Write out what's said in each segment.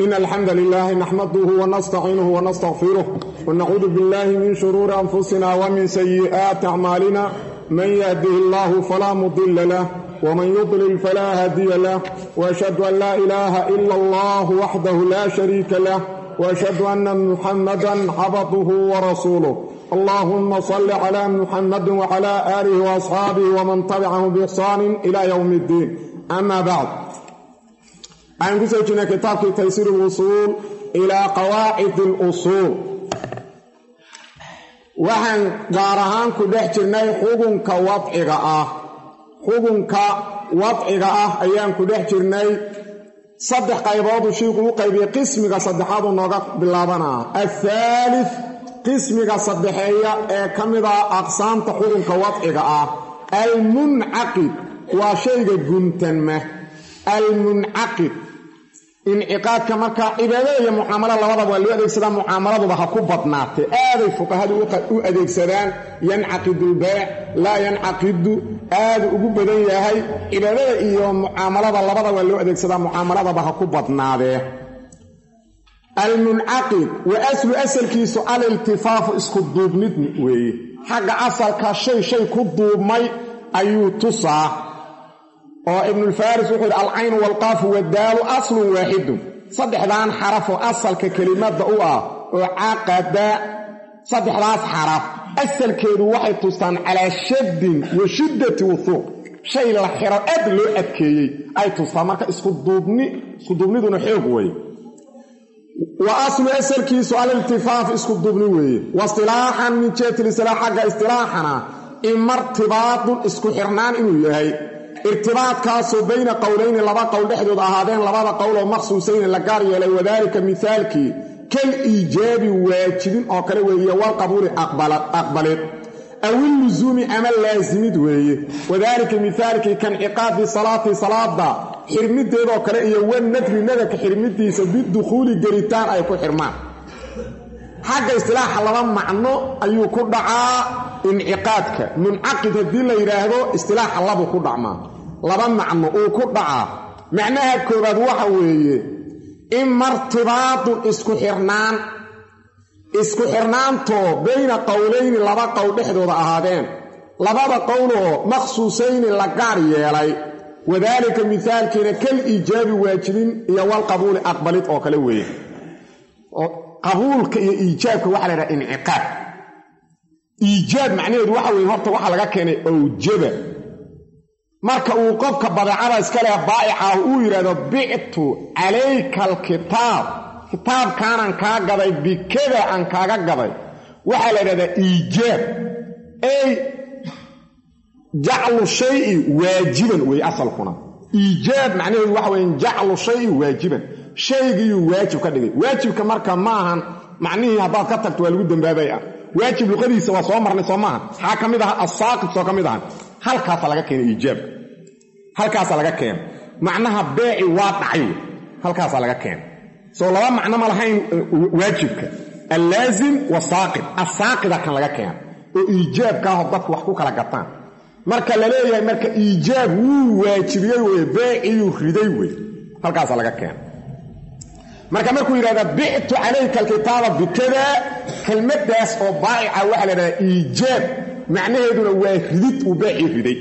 إن الحمد لله نحمده ونستعينه ونستغفره ونعوذ بالله من شرور أنفسنا ومن سيئات أعمالنا من يهده الله فلا مضل له ومن يضلل فلا هادي له وأشهد أن لا إله إلا الله وحده لا شريك له وأشهد أن محمدا عبده ورسوله اللهم صل على محمد وعلى آله وأصحابه ومن تبعه بإحسان إلى يوم الدين أما بعد waxaan ku soo jirnay kitaabkii taysiir اlusuul ilaa qawaacid اlusuul waxaan gaar ahaan ku dhex jirnay xugunka wadciga ah xugunka wadciga ah ayaan ku dhex jirnay saddex qaybooduu shiiku u qaybiyey qismiga saddexaadu nooga bilaabanaa athaalith qismiga saddexeeya ee ka mid ah aqsaamta xugunka wadciga ah almuncaqid waa shayga guntanma almuncaqid inciqaadka markaa cibaadada iyo mucaamalo labadaba waa loo adeegsadaa mucaamaladuba ha ku badnaatee aaday fuqahadu u adeegsadaan yancaqidu lbeec laa yancaqidu aadu ugu badan yahay cibaadada iyo mucaamalada labada waa loo adeegsadaa mucaamaladaba ha ku badnaadee almuncaqid wa aslu asalkiisu aliltifaafu isku duubnid weeye xagga asalka shay shay ku duubmay ayuu tusaa oo ibnulfaris wuxuu yidhi alcaynu waalqaafu waddaalu aslun waaxidun saddexdan xarafoo asalka kelimadda u ah oo caqada saddexdaas xaraf asalkeedu waxay tustaan calaa shaddin wa shiddati wuhuuq shay la xiro aad loo adkeeyey ay tustaan marka iskuduubni iskuduubniduna xoog weeye wa aslu asalkiisu aliltifaaf iskuduubni weeye wa istilaaxan min jeetilistilaax xagga istilaaxana imartibaadun isku xirnaan inuu yahay irtibaadkaasoo bayna qowlayni laba qowl dhexdood ahaadeen labada qowloo maqsuusayni la gaar yeelay wadaalika mihaalkii kal iijaabi waajibin oo kale weeye walqabuuli aqbalid awillusuumi ama laasimid weeye wadaalika mihaalkii kanciqaadi salaati salaada xirmideedoo kale iyo wanadri nadarka xirmidiisa bidukhuuli gelitaan ay ku xirmaan xagga istilaaxa laba macno ayuu ku dhacaa inciqaadka muncaqid haddii la yidhaahdo istilaaxa labuu ku dhacmaa laba macno uu ku dhacaa macnaha koobaad waxa weeye imartibaadun isku xirnaan isku xirnaantoo bayna qowlayni laba qowl dhexdooda ahaadeen labada qowloo maqsuusayni la gaar yeelay wadaalika mihaalkiina kal iijaabi waajibin iyo walqabuuli aqbalid oo kale weeye qabuulka iyo iijaabka waxa la yidhaha inciqaad iijaab macnaheedu waxa weye horta waxaa laga keenay awjaba marka uu qofka badeecada iska leh baa'icaah uu yidhahdo bictu calayka alkitaab kitaabkaanaan kaa gaday bikada aan kaaga gaday waxaa la yidhahdaa iijaab ey jaclu shayi waajiban wey asalkuna iijaab macnaheedu waxa weye jaclu shayi waajiban shaygiyuu waajib ka dhigay waajibka marka ma ahan macnihii haddaad ka tagto waa lagu dambaabay ah waajib luqadiisa waa soo marnay soo maaha maxaa ka mid aha asaaqib soo ka mid aha halkaasa laga keenay iijaabka halkaasa laga keena macnaha beeci waa dhacay halkaasa laga keena soo laba macno ma lahayn waajibka allaazim wasaaqib asaaqida kan laga keena oo iijaabkaaho dadku wax ku kala gataan marka la leeyahay marka iijaab wuu waajibiyey weye beeciyuu riday wey halkaasa laga keena marka markuu yidhahda bictu calayka alkitaaba bikada kelmaddaas oo baa'ica waxaa la yidhahdaa iijaab macnaheeduna waa ridid uu beecii riday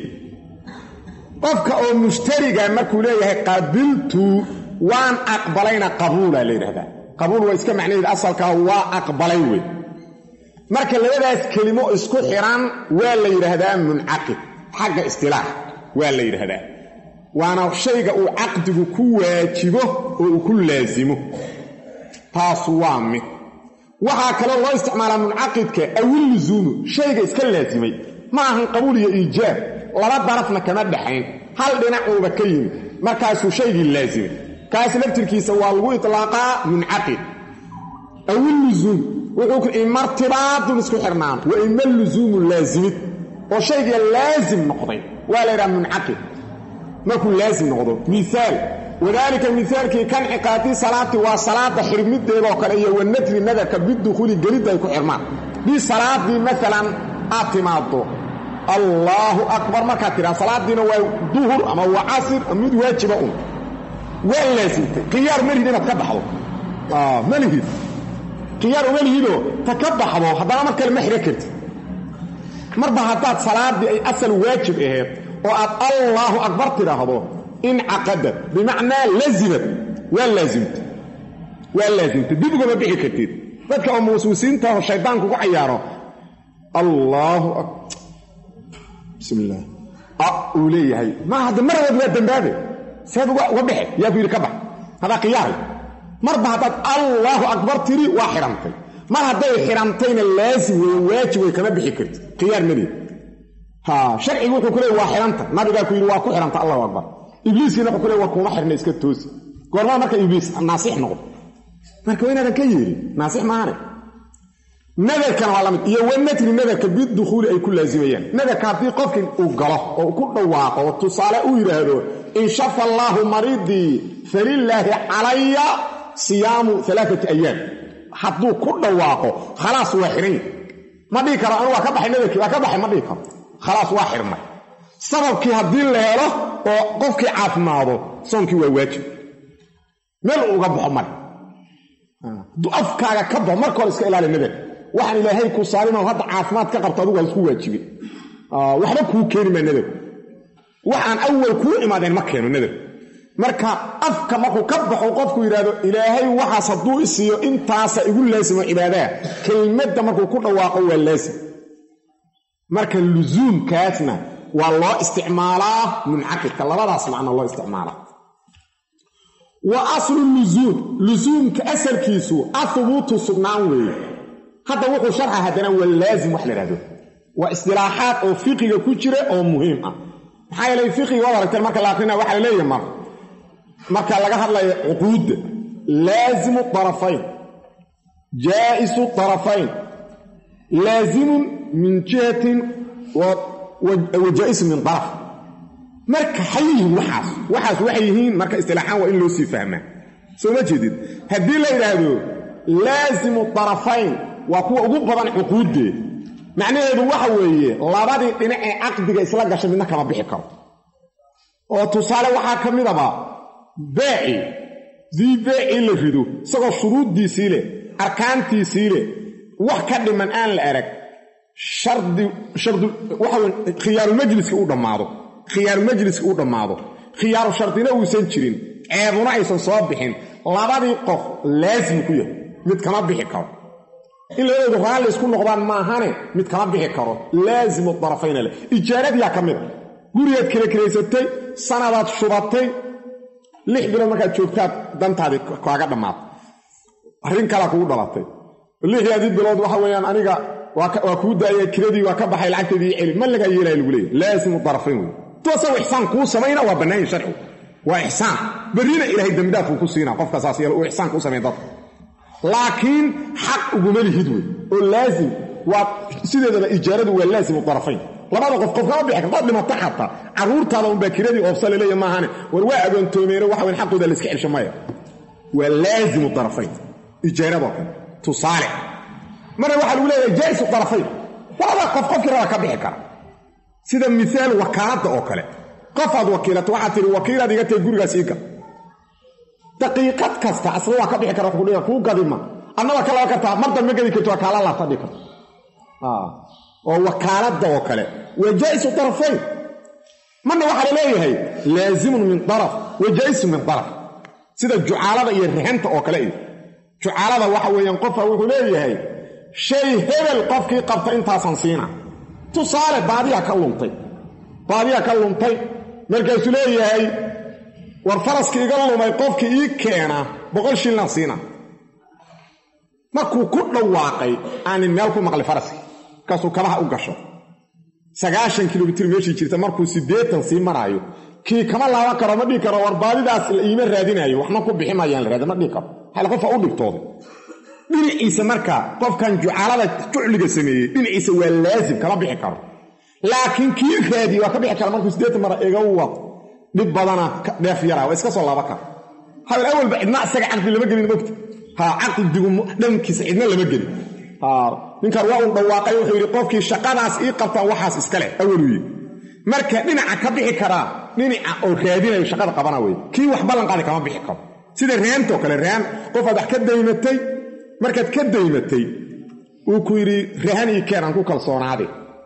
qofka oo mushtariga markuu leeyahay qabiltu waan aqbalayna qabuula la yidhahdaa qabuul waa iska macnaheed asalkaa waa aqbalay wey marka labadaas kelimo isku xiran waa la yidhaahdaa muncaqid xagga istilaax waa la yidhaahdaa waana shayga uu caqdigu ku waajibo oo uu ku laasimo taasu waa mid waxaa kaloo loo isticmaalaa muncaqidka awillusuumu shayga iska laasimay ma ahan qabuul iyo iijaab laba darafna kama dhaxayn hal dhinacuuba ka yimid markaasuu shaygii laasimay kaas laftirkiisa waa lagu itlaaqaa muncaqid awillusuum wuxuu imartibaadun isku xirnaan wa ima lusuumu laasimid oo shayga laasim noqday waa la yidhaha muncaqid markuu laasim noqdo miaal wadaalika mihaalkii kanciqaadi salaati waa salaada xirmideedoo kale iyo wanadri nadarka bidukhuuli gelidda ay ku xirmaan bi salaadii maalan aad timaado allaahu akbar markaad tidhaa salaadiina waa duhur ama waa casir ama mid waajiba un waa laasimtay khiyaar ma lihid inaad ka baxdo ma lihid khiyaar uma lihidoo ta ka baxdo haddana mar kale ma xidhan kartid marba haddaad salaaddii ay asal waajib ahayd oo aad allaahu akbar tidhaahdo incaqadad bimacnaa lazimad waa laasimtay waa laasimtay dib ugama bixi kartid dadka oo muwaswisiintaho shaydaanku ku cayaaro allaahu bismi illaah uu leeyahay ma hadda maradood waa dembaabe seed uga baxe yaa ku yidhi ka bax hadaa khiyaari marba haddaad allaahu akbar tiri waa xidhantay mar hadday xidhantayna laasim weeye waajib way kama bixi karti khiyaar maliya ha sharcigu wuxuu ku leey waa xidhanta nabigaa ku yidhi waa ku xidhanta allahu akbar ibliiskiina wuxuu ku leey war kuuma xidhna iska toosi goormaa marka ibliis naasix noqdo marka waa inaadan ka yeelin naasix maahane nadarkana waa lamid iyo wanatri nadarka bidukhuuli ay ku laazimayaan nadarka haddii qofkii uu galo oo ku dhawaaqo oo tusaale u yidhaahdo in shafa allaahu maridii falilaahi calaya siyaamu alaaati ayaam hadduu ku dhawaaqo khalaas waa xidhan yahy ma dhihi karo anu waa ka baxay nadarkii waa ka baxay ma dhihi karo khalaas waa xidhnay sababkii haddii la helo oo qofkii caafimaado soonkii waa waajib meel uga baxo mare hadduu afkaaga ka baxo marka hore iska ilaali nadarka waxaan ilaahay ku saarinoo hadda caafimaad ka qabto adigu waa isku waajibin waxba kuu keeni maa nadarku waxaan awal kuu imaadeen ma keeno nadarku marka afka markuu ka baxo qofku yidhaahdo ilaahay waxaas hadduu isiiyo intaasa igu laasimo cibaadaha kelmadda markuu ku dhawaaqo waa laasim marka lusuumkaasna waa loo isticmaalaa muncaqidka labadaas macno loo isticmaalaa wa aslu lusuum lusuumka asalkiisu ahubuutu sugnaan weeye hadda wuxuu sharxa haddana waa laazim wax la ihahdo waa isdilaaxaad oo fiqiga ku jira oo muhiim ah maxaa yeelay fiqiga waad aragteen marka la aqrina waxaa la leeyahay mar marka laga hadlayo cuquudda laazimu طarafayn jaa'isu طarafayn laazimun min jihatin wa jaa'isun min طaraf marka xay yihiin waxaas waxaas waxay yihiin marka istilaaxaan waa in loo sii fahmaa soo ma jeedid haddii la yidhaahdo laasimu طarafayn waa kuwa ugu badan cuquuddeed macnaheedu waxa weeye labadii dhinac ee caqdiga isla gashay midna kama bixi karo oo tusaale waxaa ka midaba beeci dii beecii la rido isagoo shuruuddiisii leh arkaantiisii leh wax ka dhiman aan la arag shardi shardu waxaw khiyaarulmajliski u dhammaado khiyaarumajliski u dhammaado khiyaaru shardina uusan jirin ceebuna aysan soo bixin labadii qof laasim ku yahay mid kama bixi karo in labadoodu raalli isku noqdaan maahane mid kama bixi karo laasimu darafayna leh ijaaradiyaa ka mid a gurigaad kala kelaysatay sanadaad shubatay lix bilood markaad joogtaad dantaadii kaaga dhammaatay arrin kalaa kugu dhalatay lixdaadii bilood waxa weeyaan aniga waa kuu daaya kiradii waa ka baxay lacagteedii celi ma lagaa yeelaya lagu leeyahy laasimu darafayn wey tu asagu ixsaan kuu samayna waa bannaanyi sharcigu waa ixsaan berrina ilaahay dembidhaafkuu ku siinaa qofka saas yeel uu ixsaan kuu samay dadka laakiin xaq uguma lihid wey oo laazim waa sideedaba ijaaradu waa laasimu darafayn labada qof qof kama bixi kartaad dhimata xataa carruurtaada unbaa kiradii oofsa laleeya maahane war waa agoontoomeeno waxa weyn xaqooda la iska celsho maya waa laazimu darafayn ijaaradoo kale tusaale marna waxaa lagu leeyahay jaa'isu darafayn labada qof qofkii raba ka bixi kara sida miaal wakaaladda oo kale qofaad wakiilato waxaad tihi wakiilaad iga tahay gurigaas ii gal daqiiqad kasta asna waa ka bixi kara wuxuu kuu gadima adnaba ka laba kartaa mar dambe gadi karto waa kaala laabta dhihi karto oo wakaaladda oo kale waa jaa'isu darafayn marna waxaa la leeyahay laazimun min daraf wa jaa'isun min daraf sida jucaalada iyo rixanta oo kale iyo jucaalada waxa weeyaan qofka wuxuu leeyahay shay hebel qofkii qabta intaasan siina tusaale baadiyaa ka luntay baadiyaa ka luntay markaasuu leeyahay war faraskii iga lumay qofkii ii keena boqol shillan siina markuu ku dhawaaqay aanin meel ku maqli faraskii markaasuu kabaha u gasho sagaashan kilomitir meeshii jirta markuu siddeetan sii maraayo kii kama laaban karo ma dhihi karo war baadidaas la iima raadinaayo waxna ku bixi maayaan la raadi ma dhihi karo hal qofa u dhibtooday dhinaciisa markaa qofkan jucaalada jucliga sameeyey dhinaciisa waa laazim kama bixi karo laakiin kii raadiye waa ka bixi kara markuu siddeetan mara iga wad dhib badana dheef yaraa waa iska soo laaba kara habel awalba cidna isaga caqdi lama gelin mogta ha caqdigu dhankiisa cidna lama gelin ninkan waa uu dhawaaqay wuxuu yidhi qofkii shaqadaas ii qabtaan waxaas iska leh awaluu yidhi marka dhinaca ka bixi karaa dhinaca oo raadinayo shaqada qabana wey kii wax ballanqaadi kama bixi karo sida raantoo kale raan qofaad wax ka daymatay markaad ka daymatay uu ku yidhi rahan ii keen aan ku kalsoonaade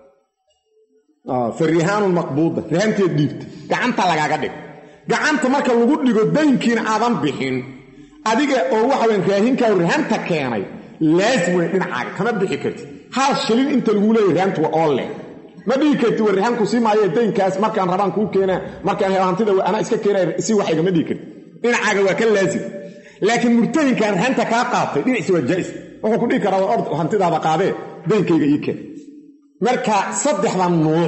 fa rihaanun maqbuuda rahanteed dhiibta gacanta lagaaga dhig gacanta marka lagu dhigo daynkiina aadan bixin adiga oo waxa weyn raahinkaa rahanta keenay laasim wey dhinacaaga kama bixi kartid hal shilin inta laguu leeyahy rahantu waa oo leh ma dhihi karti war rahanku sii maayo daynkaas markaan rabaan kuu keenaa markaan helo hantida anaa iska keenaya si waxayga ma dhihi karti dhinacaaga waa ka laasim laakiin murtahinkan rahanta kaa qaatay dhinaciisa waa jaa'is wuxuu ku dhihi karaa war ord hantidaada qaadee daynkayga ii keen marka saddexda nuuc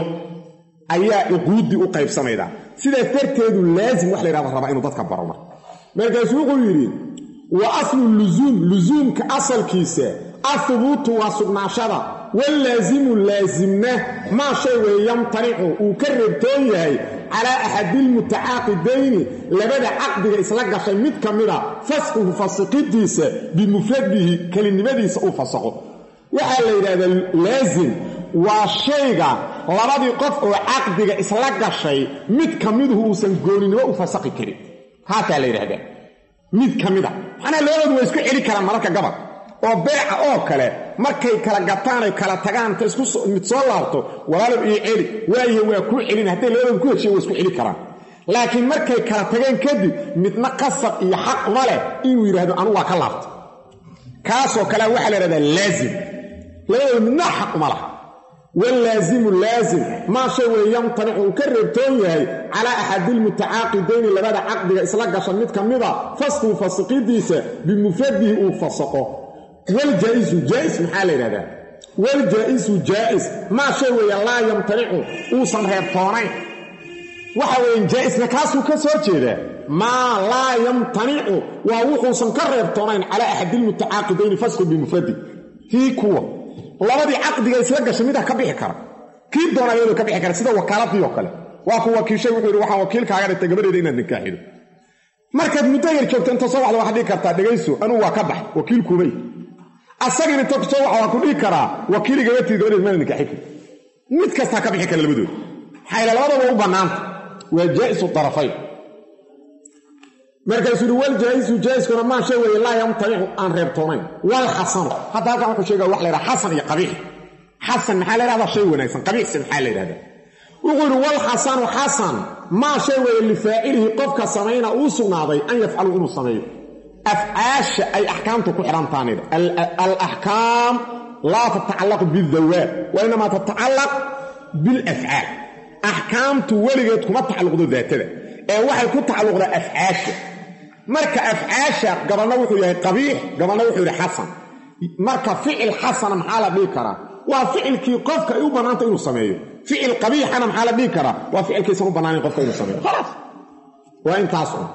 ayaa cuquuddii u qaybsamaydaa sidaas darteedu laasim wax la yhahda rabaa inuu dadka baro marka markaasuu wuxuu yidhi wa aslu lusuum lusuumka asalkiisa ahubuutu waa sugnaashada wallaazimu laasimna maa shay weeye yamtanicu uu ka reebtoon yahay calaa axadilmutacaaqidayni labada caqdiga isla gashay mid ka mida fasquhu fasiqidiisa bimufradihi kelinimadiisa uu fasaqo waxaa la yidhahdaa laasim waa shayga labadii qof oo caqdiga isla gashay mid ka miduhu uusan gooninimo u fasaqi karin haasaa la yidhahdaa mid ka mida macnaha labadoodu waa isku celi karaan mararka gabad oo beeca oo kale markay kala gataanay kala tagaan ta isku mid soo laabto walaalow ii celi waayahe waa kuu celin hadday labadoodu ku heshiyen waa isku celi karaan laakiin markay kala tageen kadib midna qasab iyo xaq uma leh inuu yidhaahdo anu waa ka laabto kaasoo kalea waxaa la yhahdaa laazim labadooda midna xaq uma laha wallaazimu laazim maa shay weeye yamtanicu uu ka reebtoon yahay calaa axadilmutacaaqidayni labada caqdiga isla gasha mid ka mida fasquu fasiqidiisa bimufradihi uu fasaqo waljaa'isu jaa'is maxaa la yidhahdaa waljaa'isu jaa'is maa shay weeye laa yamtanicu uusan reebtoonayn waxa weeye jaa'isna kaasuu ka soo jeedaa maa laa yamtanicu waa wuxuusan ka reebtoonayn calaa axadilmutacaaqidayni fasqu bimufradi kii kuwa labadii caqdiga isla gashay midaa ka bixi kara kii doona iyadoo ka bixi kara sida wakaaladii oo kale waa ku wakiishay wuxuu yidhi waxaan wakiilkaaga dhigtay gabadheeda inaad nikaaxido markaad muddo yar joogto inta soo waxda waxaad dhihi kartaa dhegayso anuu waa ka bax wakiilkuubay asagin inta soo waxa waa ku dhihi karaa wakiili gabatii gabadheed mana nikaaxi kari mid kastaa ka bixi kara labadooda maxaa ila labadaba u bannaanta waa jaa'isu darafayn markaasuu yidhi waljaa'isu jaa'iskuna maa shay weeye laa yamtanicu aan reebtoonayn walxasanu hadda halkan wuxuu sheega wax la yhaha xasan iyo qabiix xasan maxaa la yhahdaa shay wanaagsan qabiixse maxaa la yidhahdaa wuxuu yidhi walxasanu xasan maa shay weeye lifaacilihi qofka samayna uu sugnaaday an yafcalu inuu sameeyo afcaasha ay axkaamtu ku xidhantaanida alaxkaam laa tatacallaqu bidawaat wa inamaa tatacallaq bilafcaal axkaamtu weligeed kuma tacalluqdo daatada ee waxay ku tacalluqdaa afcaasha marka afcaasha gabalna wuxuu yahay qabiix gabalna wuxuu yidhi xasan marka ficil xasana maxaa la dhihi karaa waa ficilkii qofka ay u bannaanta inuu sameeyo ficil qabiixana maxaa la dhihi karaa waa ficilkiisan u bannaanayn qofka inuu sameeyo khalaas waa intaas un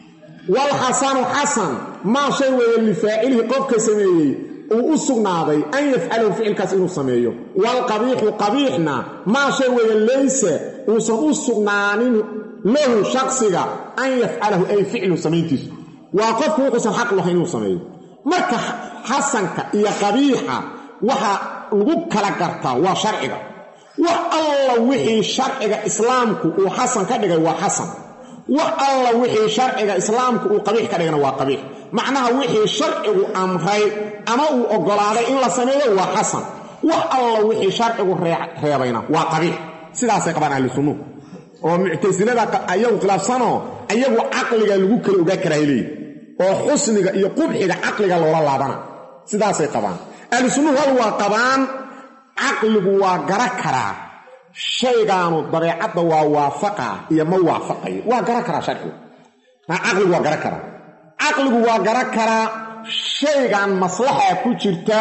walxasanu xasan maa shay weeye lifaacilihi qofka sameeyey uu u sugnaaday an yafcalahu ficilkaas inuu sameeyo waalqabiixu qabiixna maa shay weeye laysa uusan u sugnaanin lahu shaksiga an yafcalahu ay ficlu samayntiisu waa qofku wuxuusan xaq lahayn inuu sameeyo marka xasanka iyo qabiixa waxa lagu kala gartaa waa sharciga wax alla wixii sharciga islaamku uu xasan ka dhigay waa xasan wax alla wixii sharciga islaamku uu qabiix ka dhigana waa qabiix macnaha wixii sharcigu amray ama uu oggolaaday in la sameeyo waa xasan wax alla wixii sharcigu reebayna waa qabiix sidaasay qabaan ahli sunnuhu oo muctasilada ayagu khilaafsanoo ayagu caqliga lagu kala ogaa karaa leeyihi oo xusniga iyo qubxiga caqliga loola laabana sidaasay qabaan ahlu sunnuhu hal waa qabaan caqligu waa gara karaa shaygaanu dabeecadda waa waafaqa iyo ma waafaqayo waa gara karaa sharcigu caqligu waa gara karaa caqligu waa gara karaa shaygan maslaxa ku jirta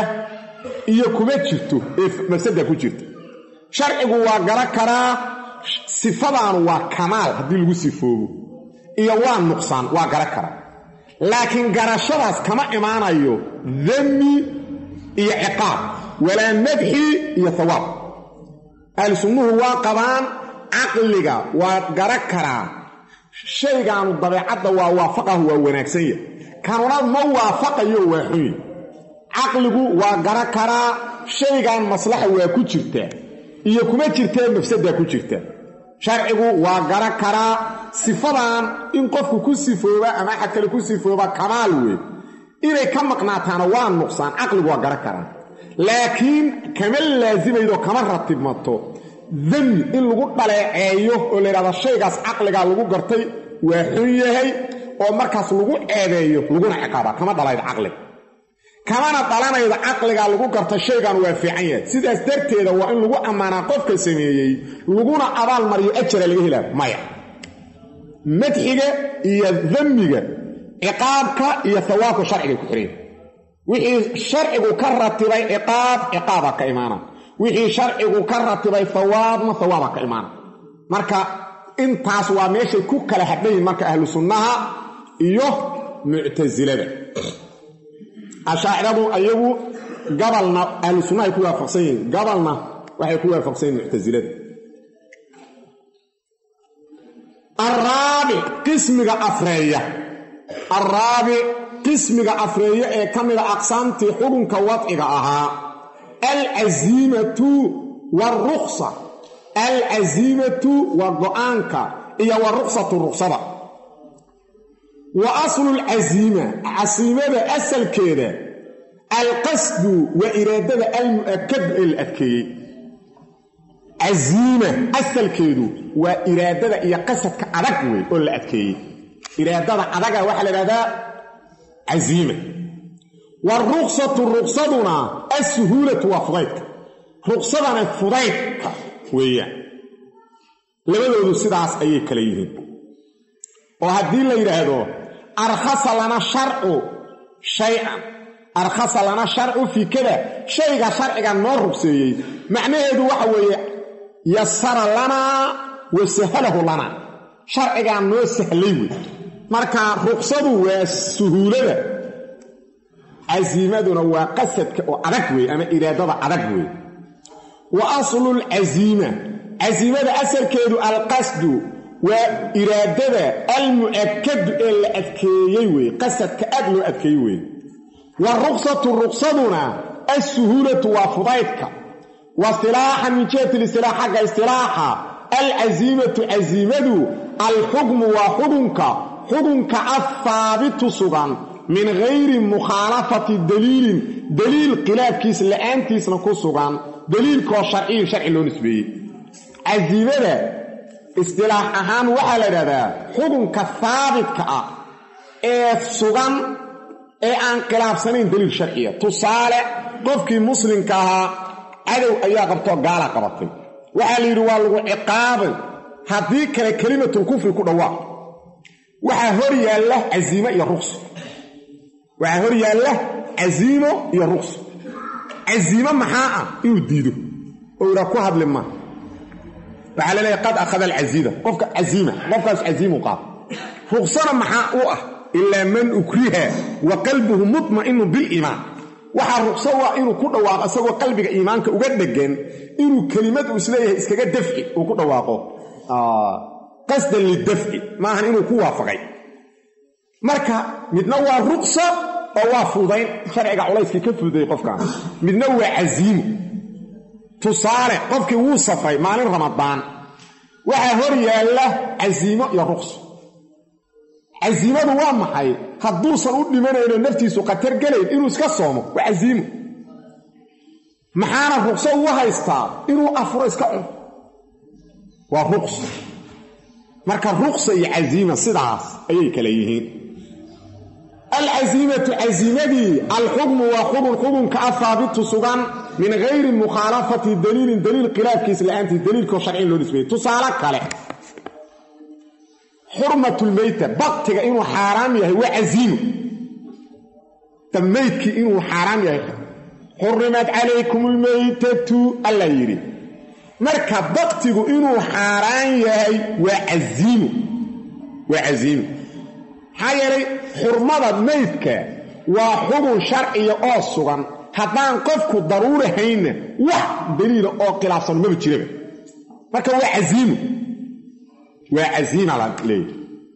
iyo kuma jirto ee mafsada ku jirta sharcigu waa gara karaa sifadaanu waa kamaal haddii lagu sifoobo iyo waa nuqsaan waa gara karaa laakiin garashadaas kama imaanayo dami iyo ciqaab walaa madxi iyo hawaab ahlu sunnuhu waa qabaan caqliga waa gara karaa shaygaanu dabeecadda waa waafaqahu waa wanaagsan yahy kanuna ma waafaqayo waa xunyi caqligu waa gara karaa shaygan maslaxa waa ku jirtaa iyo kuma jirtee mafsadaa ku jirta sharcigu waa gara karaa sifadan in qofku ku sifooba ama axad kale ku sifooba kamaal wey inay ka maqnaataana waa nuqsaan caqligu waa gara karaa laakiin kama laasimaydo kama ratibmato dami in lagu dhaleeceeyo oo la yidhahdo shaygaas caqligaa lagu gartay waa xun yahay oo markaas lagu ceebeeyo laguna ciqaaba kama dhalaydo caqliga kamana dhalanaydo caqligaa lagu garta shaygan waa fiican yahay sidaas darteeda waa in lagu ammaanaa qofka sameeyey laguna abaal mariyo ajara laga helaa maya madxiga iyo damiga ciqaabka iyo hawaabka sharciga ku xireen wixii sharcigu ka ratibay ciqaab ciqaaba ka imaana wixii sharcigu ka ratibay hawaabna hawaaba ka imaana marka intaas waa meeshay ku kala hadhayin marka ahlu sunnaha iyo muctasilada ashaaciradu ayagu gabalna ahlu sunnahay ku waafaqsan yihiin gabalna waxay ku waafaqsan yihin muctasilada araabic qismiga afreeya araabic qismiga afreeya ee ka mida aqsaamtii xubunka wadciga ahaa alcasiimatu waalruqsa alcasiimatu waa go-aanka iyo waruqsatu ruqsada wa aslu lcasiima casiimada asalkeeda alqasdu waa iraadada almu'akadu ee la adkeeyey casiima asalkeedu waa iraadada iyo qasadka adag wey oo la adkeeyey iraadada adaga waxaa la idhahdaa casiima waruqsatu ruqsaduna assuhuulatu waa fudaydka ruqsadana fudaydka weeyaan labadoodu sidaas ayay kala yihiin oo haddii la yidhaahdo arkhasa lana sharcu shay-an arkhasa lana sharcu fii kada shayga sharciga noo rugseeyey macnaheedu waxa weeye yasara lanaa wa sahalahu lanaa sharcigaa noo sahlay wey marka ruqsadu waa suhuulada casiimaduna waa qasadka oo adag wey ama iraadada adag wey wa aslulcasiima casiimada asalkeedu alqasdu waa iraadada almu'akadu ee la adkeeyey wey qasadka aad loo adkeeyey wey wa ruqsatu ruqsaduna assuhuulatu waa fudaydka wa istilaaxan min jihati listilaax xagga istilaaxa alcasiimatu casiimadu alxukmu waa xudunka xudunka afhaabitu sugan min gayri mukhaalafati daliilin daliil khilaafkiis la'aantiisna ku sugan daliilkoo sharciyin sharci loo nisbeeyey casiimada istilaax ahaan waxaa la idhahdaa xudunka haabitka ah ee sugan ee aan khilaafsanayn daliil sharciya tusaale qofkii muslimka ahaa cadow ayaa qabtoo gaala qabatay waxaa la yidhi waa lagu ciqaabay haddii kale kelimatulkufri ku dhawaaq waxaa hor yaalla casiimo iyo ruqso waxaa hor yaalla casiimo iyo ruqso casiimo maxaa ah inuu diido oo idhaa ku hadli ma waxaa la leeyahy qad akhada alcasiida qofka casiima qofkaas casiimu qaado ruqsana maxaa u ah ilaa man ukriha wa qalbuhu mutma'inu biliimaan waxaa ruqso u ah inuu ku dhawaaqo isagoo qalbiga iimaanka uga dhegan inuu kelimad uu isleeyahay iskaga dafci uu ku dhawaaqo qasdan lidafci maahan inuu ku waafaqay marka midna waa ruqsa oo waa fudayn sharciga culayskii ka fuday qofkaan midna waa casiimo tusaale qofkii wuu safray maalin ramadaan waxaa hor yaalla casiimo iyo ruqso casiimadu waa maxay hadduusan u dhimanayno naftiisu khatar gelayn inuu iska soomo waa casiimo maxaana ruqso ugu haystaa inuu afuro iska cuno waa ruqso marka ruqsa iyo casiima sidaas ayay kala yihiin alcasiimatu casiimadii alxukmu waa xubun xubunka ah haabitu sugan min gayri mukhaalafati daliilin daliil khilaafkiis la-aantii daliilkoo sharcin loo nisbeeyey tusaale kale xurmatulmeyta baktiga inuu xaaraam yahay waa casiimo meydkii inuu xaaraam yahay xurimat calaykum lmeytatu alla yidhi marka baktigu inuu xaaraan yahay waa casiimo waa casiimo maxaa yeelay xurmada meydka waa xubun sharciya oo sugan haddaan qofku daruurahaynna wax daliila oo khilaafsan maba jiraba marka waa casiimo waa casiima la leeyahy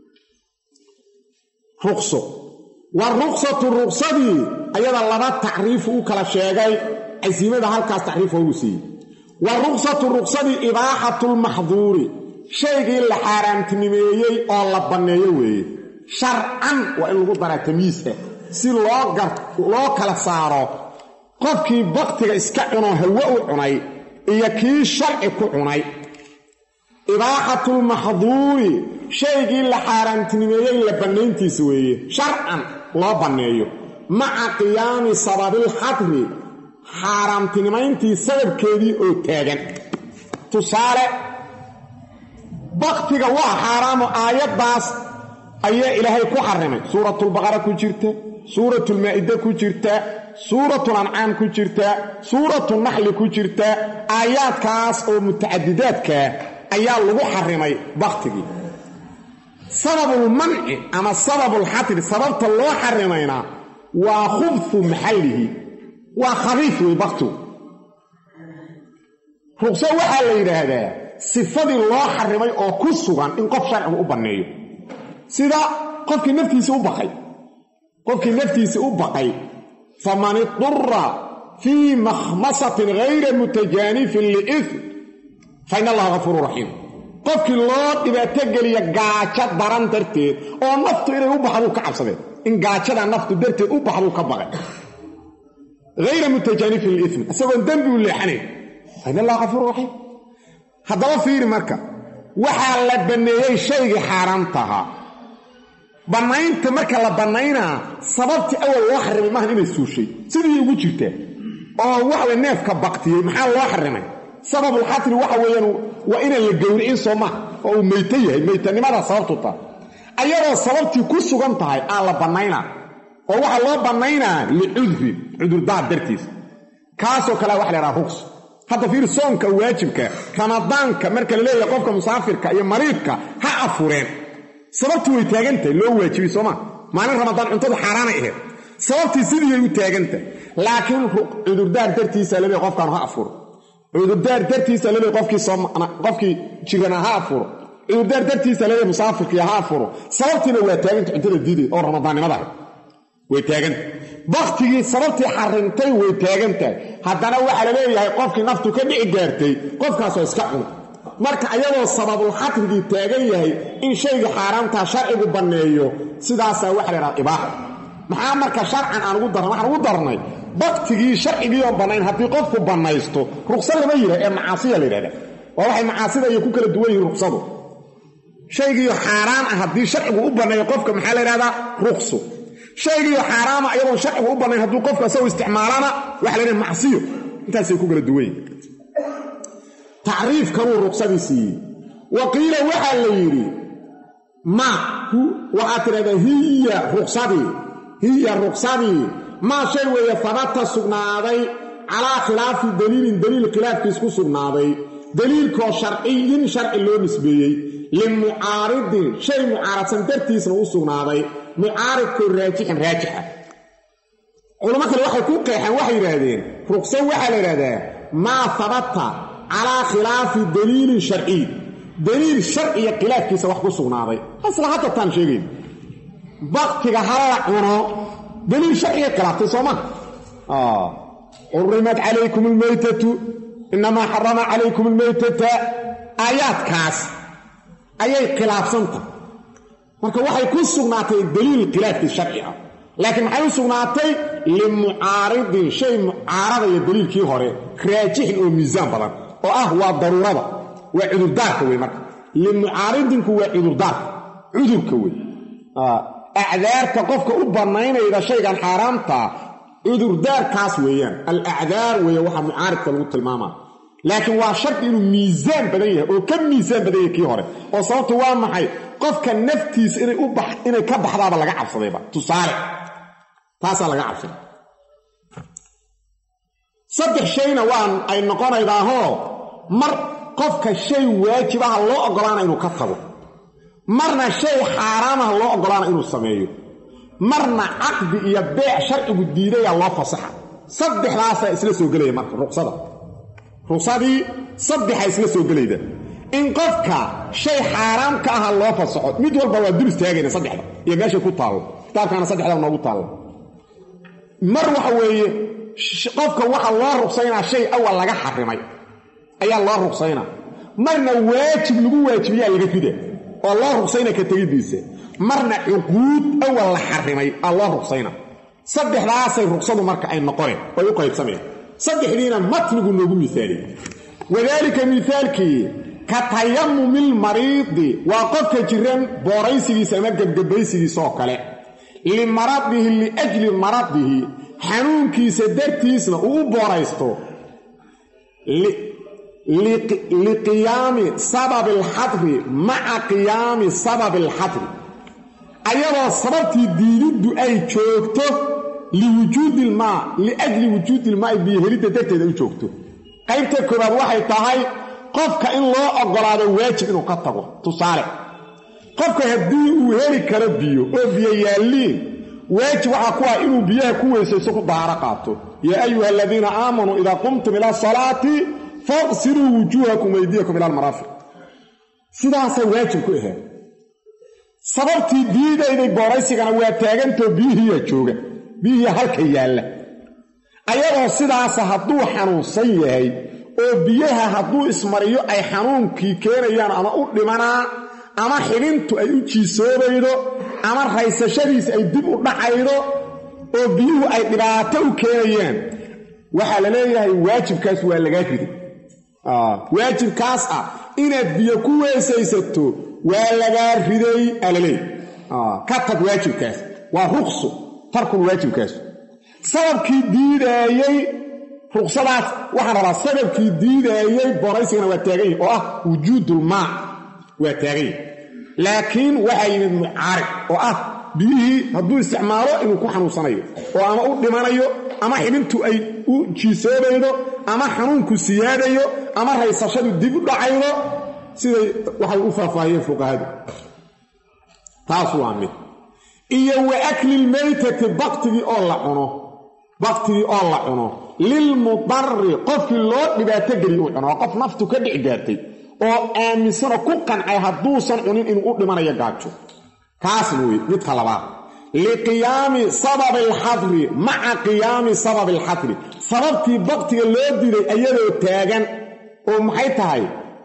ruqso waruqsatu ruqsadii ayada laba tacriifu u kala sheegay casiimada halkaas tacriif hoogu siiyey wa ruqsatu ruqsadii ibaaxatu lmaxduuri shaygii la xaaraamtinimeeyey oo la banneeyo weeye sharcan waa in lagu daraa tamyiis ah si loo kala saaro qofkii baktiga iska cunoo hawe u cunay iyo kii sharci ku cunay ibaaxatulmaxduuri shaygii la xaaraamtinimeeyey la bannayntiisa weeye sharcan loo banneeyo maca qiyaami sababilxadri xaaraamtinimayntii sababkeedii oo taagan tusaale baktiga waa xaaraamo aayaddaas ayaa ilaahay ku xarimay suuratulbaqara ku jirta suuratulmaa'ide ku jirta suuratul ancaam ku jirta suuratu naxli ku jirta aayaadkaas oo mutacadidaadkaa ayaa lagu xarimay baktigii sababulmanci ama sababulxatri sababta loo xarimayna waa khubfu maxallihi waa khabiif wey baktigu ruqso waxaa la yidhaahdaa sifadii loo xarimay oo ku sugan in qof sharcigu u banneeyo sida qofkii naftiisa u baqay qofkii naftiisa u baqay faman idura fii makhmasatin hayra mutajaanifin liitm fa in allaha gafuuru raxiim qofkii loo dhibaato geliya gaajo daran darteed oo naftu inay u baxduu ka cabsadeen in gaajada naftu darteed u baxduu ka baqay hayra mutajaanifin liitm isagoon dembi u leexanayn fa in allaha gafuuru raxiim haddaba fiiri marka waxaa la banneeyey shaygii xaaraamtahaa bannaynta marka la bannaynaa sababtii awal loo xarimay maahan inay suushay sidii ugu jirtaa oo waxaway neefka baktiyey maxaa loo xarimay sababulxatri waxa weeyaan waa inaan la gowricin soo maha oo uu meyto yahay meytanimadaa sababtu tahay ayadoo sababtii ku sugan tahay aa la bannaynaa oo waxaa loo bannaynaa licudrin cudurdaar dartiis kaasoo kalea waxa la ydhaha rugs hadda fiir soonka waajibka ramadaanka marka la leeyahay qofka musaafirka iyo mariidka ha afureen sababtu way taagantahay loo waajibay soomaa maalin ramadaan cuntadu xaaraanay ahayd sababtii sidiiyay u taagantahay laakiin cudurdaar dartiisa laleey qofkaanu ha afuro cudurdaar dartiisa laleey qofkii jirana ha afuro cudurdaar dartiisa laleey musaafirkii ha afuro sababtiina waa taaganta cuntada diiday oo ramadaannimada ahayd way taaganta baktigii sababtii xarimtay way taagan tahay haddana waxaa la leeyahay qofkii naftu ka dhici gaartay qofkaasoo iska cun marka ayadoo sababulxatrigii taagan yahay in shayga xaaraamtaa sharcigu banneeyo sidaasaa waxa la ydhaha ibaaxa maxaa marka sharcan aan ugu darnay waxaan ugu darnay baktigii sharcigii oon bannayn haddii qofku bannaysto ruqsa lama yidhah ee macaasiya la yidhahda waa waxay macaasida iyo ku kala duwan yihiin ruqsadu shaygiiyo xaaraan ah haddii sharcigu u banneeyo qofka maxaa la yidhahdaa ruqsu shaygiiyo xaaraama ayadoon sharcigu u bannayn hadduu qofku asagoo isticmaalana waxa la yidhaha macsiyo intaasay ku kala duwan yihin tacriifkanuu ruqsadii siiyey wa qiila waxaa la yidhi ma waxaad tidhahdaa hiya ruqsadii hiya ruqsadii maa shay weeye habata sugnaaday calaa khilaafi daliilin daliil khilaafkiis ku sugnaaday daliilkoo sharciyin sharci loo nisbeeyey limucaaridin shay mucaaradsan dartiisna u sugnaaday mucaaridkoo raajixin raajixa culamo kale waxay ku qeexeen waxay yidhaahdeen ruqso waxaa la yidhahdaa maa habata calaa khilaafi daliilin sharciy daliil sharciya khilaafkiisa wax ku sugnaaday asla hadda taan sheegayn baktiga ha la cuno daliil sharciga khilaaftay soo ma xurimat calaykum almaytatu inamaa xarama calaykum almaytata aayaadkaas ayay khilaafsantah marka waxay ku sugnaatay daliil khilaafkii sharci ah laakiin maxay u sugnaatay limucaaridin shay mucaaradaya daliilkii hore raajixin oo miisaan badan oo ah waa daruurada waa cudurdaarka wey marka limucaaridinku waa cudurdaarka cudurka wey acdaarta qofka u bannaynayda shaygan xaaraamtaa cudurdaarkaas weeyaan alacdaar weeye waxaa mucaaridka lagu tilmaamaa laakiin waa shardi inuu miisaan badan yahay oo ka miisaan badan yahay kii hore oo sababtu waa maxay qofka naftiisa inay ka baxdaaba laga cabsadayba tusaale taasaa laga cabsaday saddex shayna waan ay noqonaydaahoo mar qofka shay waajibaha loo oggolaana inuu ka tago marna shay xaaraamaha loo oggolaana inuu sameeyo marna caqdi iyo beec sharcigu diidayaa loo fasaxa saddexdaasaa isla soo gelaya marka ruqsada ruqsadii saddexa isla soo gelayda in qofka shay xaaraam ka aha loo fasaxo mid walba waa dul istaagayna saddexda iyo meeshay ku taallo kitaabkaana saddexda noogu taalla mar waxa weeye qofka waxa loo ruqsaynaa shay awal laga xarimay ayaa loo ruqsaynaa marna waajib lagu waajibiyaa laga rida oo loo ruqsayna ka tegidiisa marna cuquud awal la xarimay aa loo ruqsayna saddexdaasay ruqsadu marka ay noqoneen oy u qaybsameen saddexdiina matnigu noogu miaaliyey wadaalika miaalkii ka tayamumilmariidi waa qofka jiran booraysigiisa ama gebgabaysigiisa oo kale limaradihi liajli maradihi xanuunkiisa dartiisna uu u booraysto liqiyaami sababi alxadri maca qiyaami sababi alxadri ayadoo sababtii diididdu ay joogto liwujuudi ilmaa liajli wujuudi ilmaai biyo helidda darteeda u joogto qaybta koobaad waxay tahay qofka in loo oggolaado waajib inuu ka tago tusaale qofka haddii uu heli karo biyo oo biyo yaalliin waajib waxaa ku ah inuu biyaha ku weysayso ku dahaaro qaato yaa ayuha aladiina aamanuu idaa qumtum ila asalaati faqsiluu wujuuhakum weydiyakum ila almaraafiq sidaasay waajib ku ahayd sababtii diidayday booraysigana waa taagantoo biyihiiyaa jooga biyihiia halka yaalla ayadoo sidaasa hadduu xanuunsan yahay oo biyaha hadduu ismariyo ay xanuunkii keenayaan ama u dhimanaa ama xibintu ay u jiisoobaydo ama raysashadiisa ay dib u dhacaydo oo biyuhu ay dhibaato u keenayaan waxaa la leeyahay waajibkaas waa lagaa riday waajibkaas ah inaad biyo ku weesaysato waa lagaa riday aa la leeyahy ka tag waajibkaas waa ruqsu tarkul waajibkaas sababkii diidaayey ruqsadaas waxaan rabaa sababkii diidaayey boraysigana waa taagan yahi oo ah wujuudulmaa waa taagan yahi laakiin waxaa yimid mucaarid oo ah biyihii hadduu isticmaalo inuu ku xanuunsanayo oo ama u dhimanayo ama xibintu ay u jiisoobaydo ama xanuunku siyaadayo ama raysashadu dib u dhacaydo siday waxay u faahfaahiyeen fuqahadu taas waa mid iyo wa aklilmaytati baktigii oo la cuno baktigii oo la cuno lilmudari qofkii loo dhibaato geliy uu cuno waa qof naftu ka dhici gaartay oo aaminsanoo ku qancay hadduusan cunin inuu u dhimanayo gaajo kaasna wey midka labaad liqiyaami sababi alxadri maca qiyaami sababi alxadri sababtii baktiga loo diday ayadoo taagan oo maxay tahay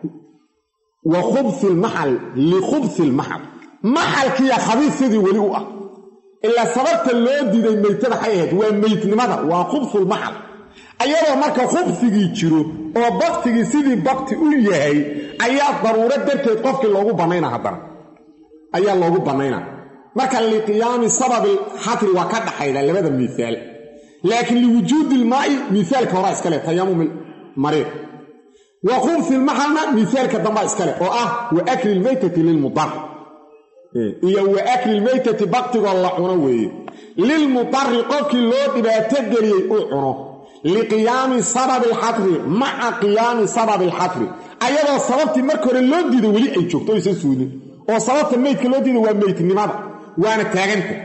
wa khubsi lmaxal likhubsi lmaxal maxalkiiya khabiisyadii weli u ah ilaa sababta loo diiday meytada xay ahayd waa meydnimada waa khubsulmaxal ayadoo marka khubsigii jiro oo baktigii sidii bakti u yahay ayaa daruuro darteed qofkii loogu bannayna haddana ayaa loogu bannayna marka liqiyaami sababi xatri waa ka dhaxayda labada miisaal laakiin liwujuudi ilmaa'i miisaalka horaa iskale tayamumi mariid wa khubsi lmaxalna miisaalka dambaa iskale oo ah wa akli lmaytati lilmudar iyo wa akli lmaytati baktigoo la cuno weeye lilmudari qofkii loo dhibaato geliyey uu cuno liqiyaami sababi alxatri maca qiyaami sababi alxatri ayadoo sababtii marka hore loo diiday weli ay joogto o aysan suulin oo sababta meydka loo diiday waa meydnimada waana taaganta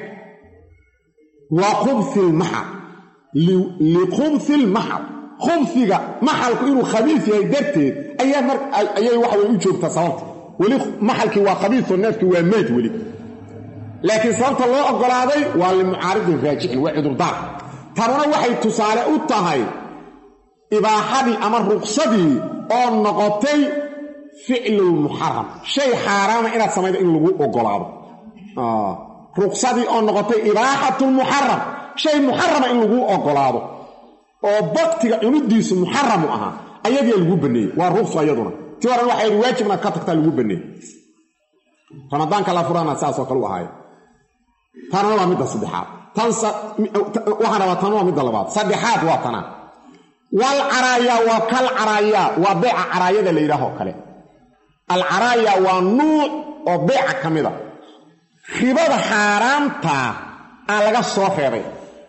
waa khubsi lmaxal likhubsi lmaxal khubsiga maxalku inuu khabiis yahay darteed ayay waxaway u joogtaa sababta weli maxalkii waa khabiisoo neefkii waa meyd weli laakiin sababta loo oggolaaday waa limucaaridin raajixin waa cudurdaar tanuna waxay tusaale u tahay ibaaxadii ama ruqsadii oo noqotay ficlulmuxaram shay xaaraama inaad samaydo in lagu oggolaado ruqsadii oo noqotay ibaaxatulmuxaram shay muxarama in lagu oggolaado oo baktiga cunidiisu muxaramu ahaa ayadiia lagu baneeyey waa ruqsu ayaduna ti horan waxay yidhi waajib inaad ka tagtaa lagu baneeyey ramadaanka la furaana saasoo kale u ahaaye tanuna waa midda saddexaad waxaan rabaa tan waa midda labaad saddexaad waa tanaa wal caraaya waa kal caraaya waa beeca caraayada la yidhaahoo kale alcaraaya waa nuuc oo beeca ka mida ribada xaaraamtaa aa laga soo reebay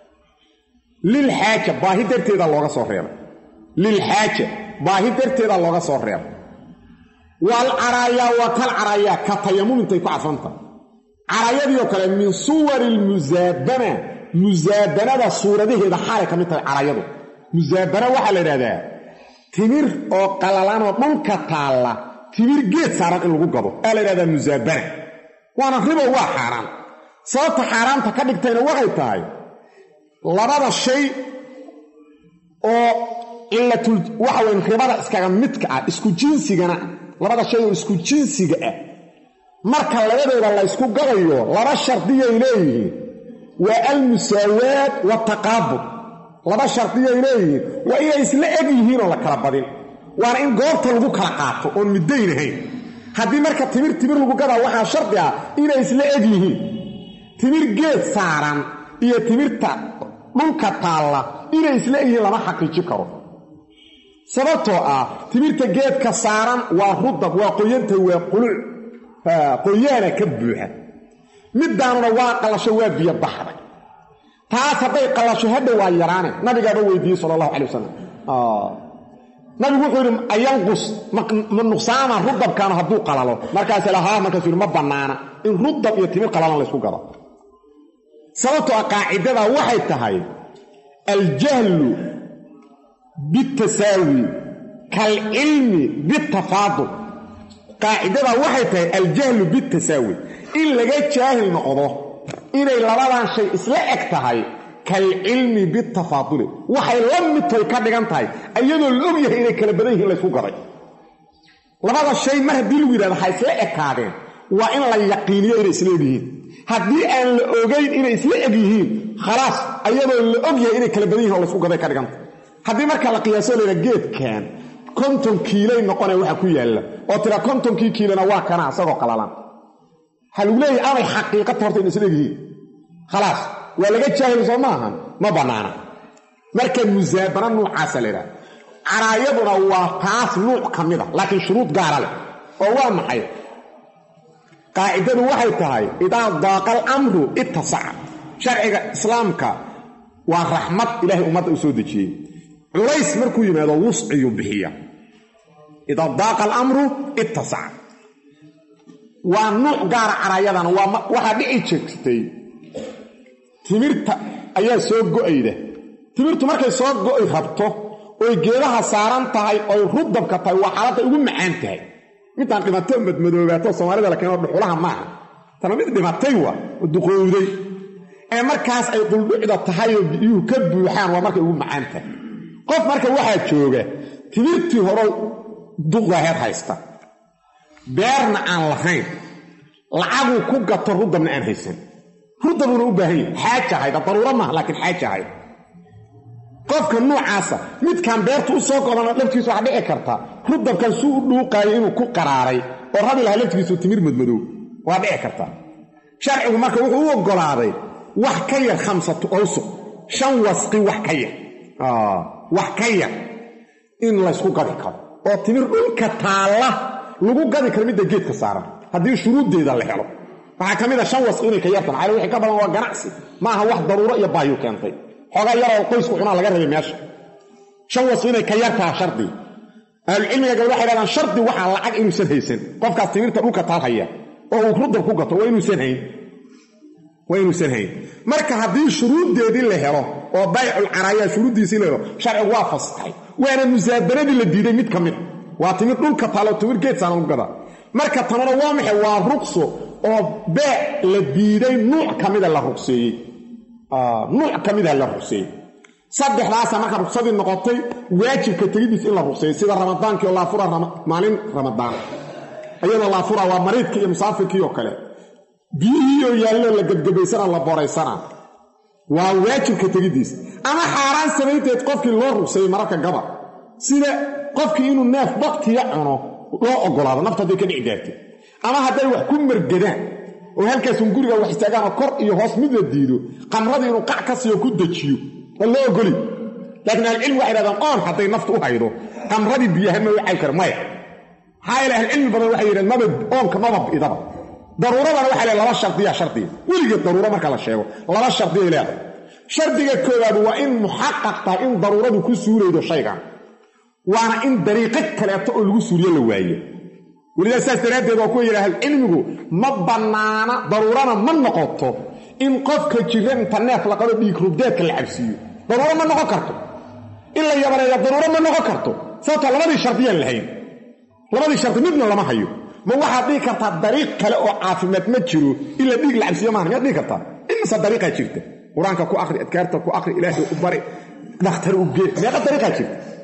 lilxaaja baahi darteeda looga soo reebay lilxaaja baahi darteeda looga soo reebay wal caraaya waa kal caraaya ka tayamumintay ku cadfanta caraayadiioo kale min suwari lmusaabana musaabanada suuradaheeda xaalay ka mid tahay caraayadu musaabana waxaa la idhahdaa timir oo qalalanoo dhulka taalla timir geed saaran in lagu gado aa la idhahdaa musaabana waana ribo waa xaaraan sababta xaaraanta ka dhigtayna waxay tahay labada shay oo cilatul waxa weyn ribada iskaga midka ah isku jinsigana labada shay oo isku jinsiga ah marka labadooda la ysku gadayo laba shardiyay leeyihiin waa almusaawaad wataqaabud laba shardiyay leeyihiin waa inay isla eg yihiin oo la kala badin waana in goobta lagu kala qaato oon middayn ahayn haddii marka timir timir lagu gadaa waxaa shardi ah inay isla eg yihiin timir geed saaran iyo timirta dhulka taalla inay isla eg yihiin lama xaqiiji karo sababtoo ah timirta geedka saaran waa rudab waa qoyanta waa quluc qoyaana ka buuxa middaanuna waa qallasho waa biyo baxday taas hadday qallasho hadha waa yaraane nabigaaba weydiiyey sala allahu calay wasalam nabigu wuxuu yidhi ayanqus ma nuqsaama rudabkaanu hadduu qalalo markaas lahaa markaasuu yidhi ma bannaana in rudab iyo timir qalalan laysku gado sababtoo ah qaacidada waxay tahay aljahlu bitasaawi kaalcilmi bitafaadul qaacidada waxay tahay aljahlu bitasaawi in laga jaahil noqdo inay labadan shay isla eg tahay kalcilmi bitafaaduli waxay la midtoy ka dhigan tahay iyadoo la og yahay inay kala badan yihiin laysku gaday labada shay mar haddii lagu yidhahdo ha isla ekaadeen waa in la yaqiiniyo inay isla eg yihiin haddii aan la ogayn inay isla eg yihiin khalaas ayadoo la og yahay inay kala badan yihin oo laysku gaday ka dhigan tahay haddii marka la qiyaaso layha geedkan konton kiilay noqonee waxa ku yaalla oo tira kontonkii kiilona waa kana asagoo qalalan waxaa lagu leeyahay amay xaqiiqata horta inay isla eg yihiin khalaas waa laga jaahil soo maahan ma bannaana marka musaabana nuucaasa la yidhaha caraayaduna waa taas nuuc ka mid a laakiin shuruud gaara leh oo waa maxay qaacidadu waxay tahay idaa daaqa alamru ittasaca sharciga islaamka waa raxmad ilaahay ummadda u soo dejiyey culays markuu yimaado wusciyuu bixiya idaa daaqa alamru ittasaca waa nuuc gaara caraayadana waxaa dhici jirtay timirta ayaa soo go'ayda timirtu markay soo go'i rabto oy geedaha saaran tahay oy rudabka tahay waa xaaladday ugu macaan tahay midaan dhimato madmadoobaato soomaalida la keeno dhuxulaha maaha tana mid dhimatay waa oo duqowday ee markaas ay quldhucda tahay oo biyuhu ka buuxaan waa markay ugu macaan tahay qof marka waxaa jooga timirtii horo duqdaheed haysta beerna aan lahayn lacaguu ku gato rudabna aan haysan rudabuuna u baahan yahay xaaja hayda daruuro maaha laakiin xaaja hayda qofka nuucaasa midkaan beertu u soo godana laftiisu waxaa dhici karta rudabkan suu u dhuuqaayo inuu ku qaraaray oo rabi lahaa laftigiisu timir madmadow waa dhici karta sharcigu marka wuxuu u oggolaaday wax ka yar khamsatu awsuq shan wasqi wax ka yar wax ka yar in laysku gadi karo oo timir dhulka taalla lagu gadi karo midda geedka saaran haddii shuruuddeeda la helo waxaa ka mid a shan wasqi inay ka yartan maxaa wixii ka badan waa ganacsi maaha wax daruuro iyo baayu keentay xoogaa yaroo qoysku cunaa laga rabay meesha shan wasqi inay ka yartaha shardi ahlucilmiga gabal waxay dhahdaan shardi waxaa lacag inuusan haysan qofkaas timirta dhulka taal haya oo uu rudab ku gato waa inuusan hayn waa inuusan hayn marka haddii shuruuddeedii la helo oo baycul caraayaa shuruuddiisii la helo sharcigu waa fasaxay waana musaabanadii la diiday mid ka mid waa timir dhulka taalo timir geedsaana lagu gadaa marka tanuna waa maxay waa ruqso oo beec la diiday nuuc ka mida la ruqseeyey nuuc ka mida la ruqseeyey saddexdaasa marka ruqsadii noqotay waajibka tegidiis in la ruqseeyey sida ramadaankii oo laafura maalin ramadaan iyadoo laafura waa mariidkii iyo musaafirkii oo kale biyihii oo yaalloo la gebgebaysana la boraysana waa waajibka tegidiis ama xaaraan samaynteed qofkii loo ruqseeyey mararka gaba sida qofkii inuu neef baktiya cuno loo ogolaado nafta hadday ka dhici gaartay ama hadday wax ku margadaan oo halkaasun guriga wax istaagaanoo kor iyo hoos mid la diido qamradii inuu qac ka siiyo ku dejiyo waa loo ogoli laakiin ahlucilmi waxay dhahdaan qoon hadday naftu u haydo qamradii biyahan ma u cayb kara maya maxaa yeele ahlucilmi badan waxay yidhahen maba oonka maba idaba daruuradana waxay leedahay laba shardiya shardiya weligeed daruuro marka la sheego laba shardiyay leedahay shardiga koowaad waa in muxaqaq tahay in daruuradu ku suuraydo shaygan waana in dariiqo kaleeto oo lagu suuriyo la waayo welidaa saas daraaddeed waa kuwa yidha ahlucilmigu ma bannaana daruurana ma noqoto in qofka jira inta neef la qado dhiig rubdeedka la cabsiiyo daruuro ma noqon karto in la yabaneeya daruuro ma noqon karto sababtoo labadii shardiyaan lahayn labadii shardi midna lama hayo ma waxaad dhihi kartaa dariiq kale oo caafimaad ma jiro in la dhiig la cabsiiyo maaha miyaad dhihi kartaa imase dariiqaa jirta qur-aanka ku akri adkaarta ku akri ilaahay u bari dhakhtar u gee meeqa dariiqaa jirta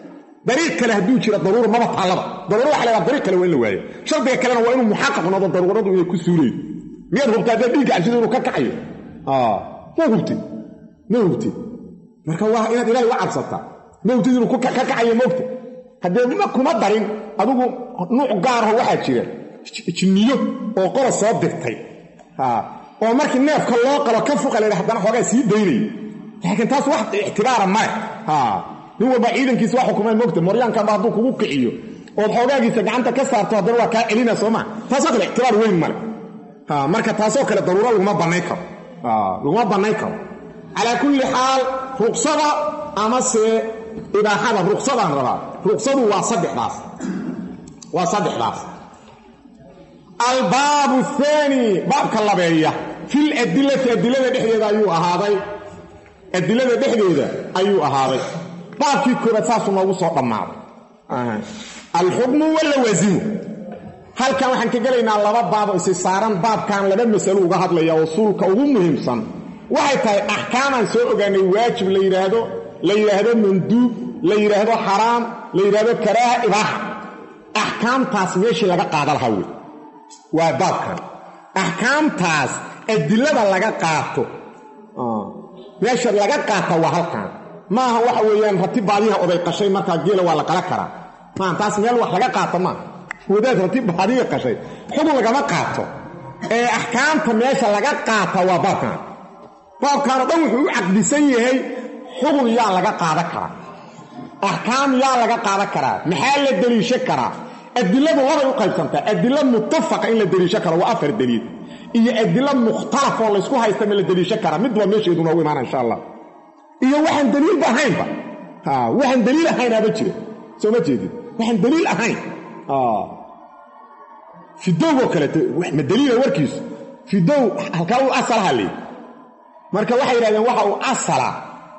dariiq kale hadduu jiro daruura maba taallaba daruura waxa lahaa dariiq kale waa in la waayo shardiga kalena waa inuu muxaqaq noqdo daruuradu inay ku suulaydo miyaad hubtaa haddee dhiigga cabsida inuu ka kacayo ma hubtid ma hubtid marka waa inaad ilahay uga cabsataa ma hubtid inuu ka kacayo maogta haddee ma kuma darin adigu nuuc gaaraho waxaa jira jinniyo oo qora soo dirtay oo markii neefka loo qalo ka fuqa la haddana xoogaa sii daynayo laakiin taas wax ictibaara male nin walba ciidankiisa waa xukumay mogta moryaankanba hadduu kugu kiciyo ood xoogaagiisa gacanta ka saarto haddana waa kaa celina soo maa taasoo kale ictibaar weyn male marka taasoo kale daruuro laguma bannayn karo laguma bannayn karo calaa kulli xaal ruqsada amase ibaaxada ruqsadaan rabaa ruqsadu waa saddexdaas waa saddexdaas albaabu aani baabka labeeya fil adilati adilada dhexdeeda ayuu ahaaday adilada dhexdeeda ayuu ahaaday baabkii koobaad saasuu noogu soo dhammaaday alxukmu walawaasimu halkan waxaan ka gelaynaa laba baabo isi saaran baabkan laba masalo uga hadlaya usuulka ugu muhiimsan waxay tahay axkaamaan soo ogaanay waajib la yidhaahdo la yidhaahdo manduub la yidhaahdo xaraam la yidhaahdo karaaha ibaaxa axkaamtaas meeshii laga qaada lahaa wey waa baabkan axkaamtaas adilada laga qaato meesha laga qaata waa halkan maaha waxa weeyaan rati baadiyaha oday qashay markaa geela waa la qala karaa maaha taas meel wax laga qaato maaha wadaad rati baadiya qashay xukun lagama qaato ee axkaamta meesha laga qaata waa baabkan baabkaanoo dhan wuxuu u caqdisan yahay xukun yaa laga qaada karaa axkaam yaa laga qaadan karaa maxaa la deliisho karaa adiladu labay u qaybsantaa adilo muttafaqa in la deliisho karo waa afar daliil iyo adilo mukhtalaf oo laysku haysta ma la deliisho karaa midba meesheedu noogu imaana insha allah iyo waxaan daliilba ahaynba waxaan daliil ahaynaaba jira soo ma jeedid waxaan daliil ahayn fidowgoo kaleeto ma daliila warkiisu fidow halkaa uu asalaha leey marka waxay yidhahdeen waxa uu asala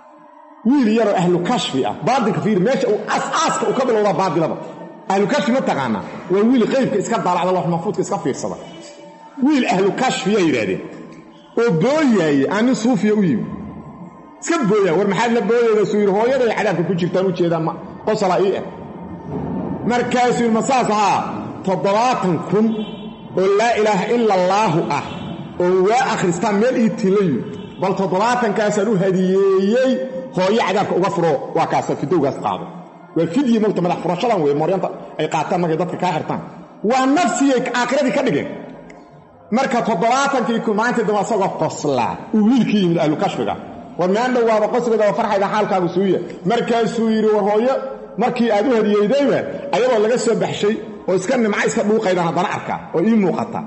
wiil yaroo ahlu kashfi ah baatilka fiir meesha uu asaaska uu ka bilowda baatilaba ahlu kashfi ma taqaanaa waa wiil qaybka iska daalacda loox maxfuudka iska fiirsada wiil ahlu kashfiya yidhahdeen oo booyaaye aan nin suufiya u yimi iska booyaa war maxaad la booyayda suu yidhi hooyaday cadaabka ku jirtaan u jeedaa ma qosala ii ah markaasuu yidhi ma saas ahaa toddobaatan kun oo laa ilaaha ila allaahu ah oo waa akhristaan meel ii tilayu bal toddobaatankaasaan u hadiyeeyey hooyo cadaabka uga furo waa kaasa fidowgaas qaado waa fidyi mogta madax furashadan wey mooryanta ay qaataan markay dadka kaa xirtaan waa nafsiyay aakhiradii ka dhigeen marka toddobaatankii ku maalintii dambe asagoo qoslaa uu wiilkii yimid ahlu kashfiga war meandhow waaba qosligeeda waa farxayda xaalkaagu suuya markaasuu yidhi war hooyo markii aad u hadiyeydayba ayadoo laga soo baxshay oo iska nimca iska dhuuqaydaan haddana arkaa oo ii muuqata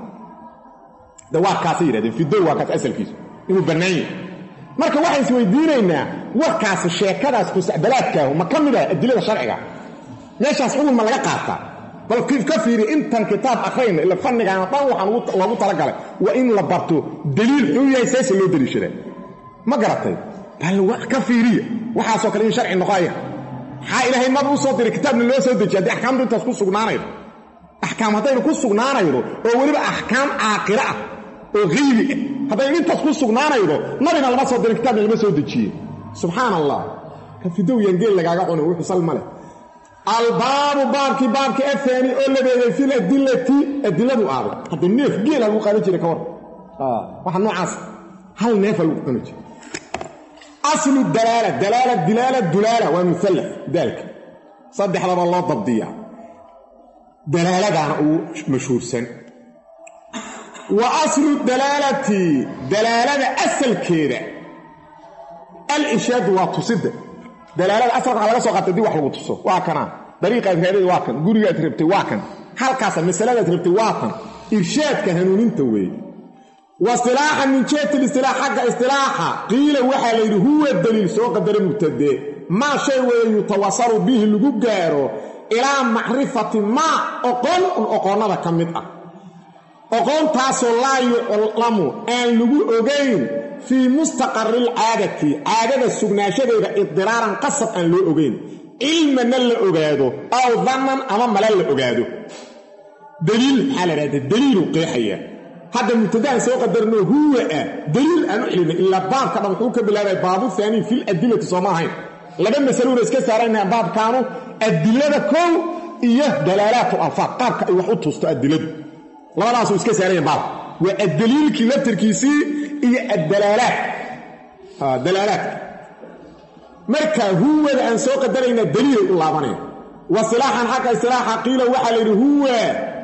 de waa kaasay yidhahdeen fidow waa kaas asalkiisu inuu bannaan yahay marka waxaan isweydiinaynaa warkaasi sheekadaas kusacbalaadkaahu ma ka mid ah adilada sharciga meeshaas xugun ma laga qaataa bal ka fiiri intan kitaab akhrayna ila fannigaana dhan waxaan loogu talagalay waa in la barto daliil xuu yahay seese loo daliishadaa ma garatay bal ka fiiriya waxaasoo kale in sharci noqoaya maxaa ilaahay maba u soo diray kitaabna loo soo dejiya haddii axkaamtu intaas ku sugnaanaydo axkaam haddaynu ku sugnaanaydo oo weliba axkaam caaqiro ah oo haybi ah haddaynu intaas ku sugnaanaydo nabina lama soo dirin kitaabna lama soo dejiye subxaan allah ka fidow yaan geel lagaaga cuna wuxuu sal ma leh albaabu baabkii baabkii afaani oo labeeday fil adilati adiladu aaday hadda neef geela lagu qaadan jiray ka war waxa noocaas hal neefa lagu cuni jiray aslu dalaala dalaala dilaala dulaala waa muallaf daalka saddexdaba loo dabdiyaa dalaaladaana uu mashhuursan wa aslu dalaalati dalaalada asalkeeda al-ishaadu waa tusidda dalaalada asalka waxa laga soo qaatay dib wax lagu tuso waa kanaa dariiqaad raadada waa kan gurigaad rabtay waa kan halkaasa masaladaad rabtay waa kan irshaadka hanuuninta weeye wa istilaaxa min jeeti listilaax xagga istilaaxa qiila waxaa layidhi huwa daliil soo qadara mubtadee maa shay weeye yutawasalu bihi lagu gaaro ilaa macrifati maa oqon un oqoonnada ka mid ah oqoontaasoo laa yuclamu aan lagu ogayn fii mustaqari alcaadati caadada sugnaanshadeeda idiraaran qasab aan loo ogayn cilmana la ogaado aw dannan ama mala la ogaado daliil maxaa la dhahda daliilu qeexaya hadda mubtadaan soo qadarno huwa ah daliil aan u celinay ilaa baabka dhan wuxuu ka bilaabay baabu haanii fil adilati sooma ahayn laba masaluuna iska saarayna baabkaanu adilada kow iyo dalaalaat alfaad qaabka ay wax u tusto adiladu labadaasuu iska saarayan baab waa addaliilkii laftarkiisii iyo addalaalaat dalaalaadka marka huwada aan soo qadarayna daliilay u laabanaya wa silaaxan xagga istilaaxa qiila waxaa la yidhi huwa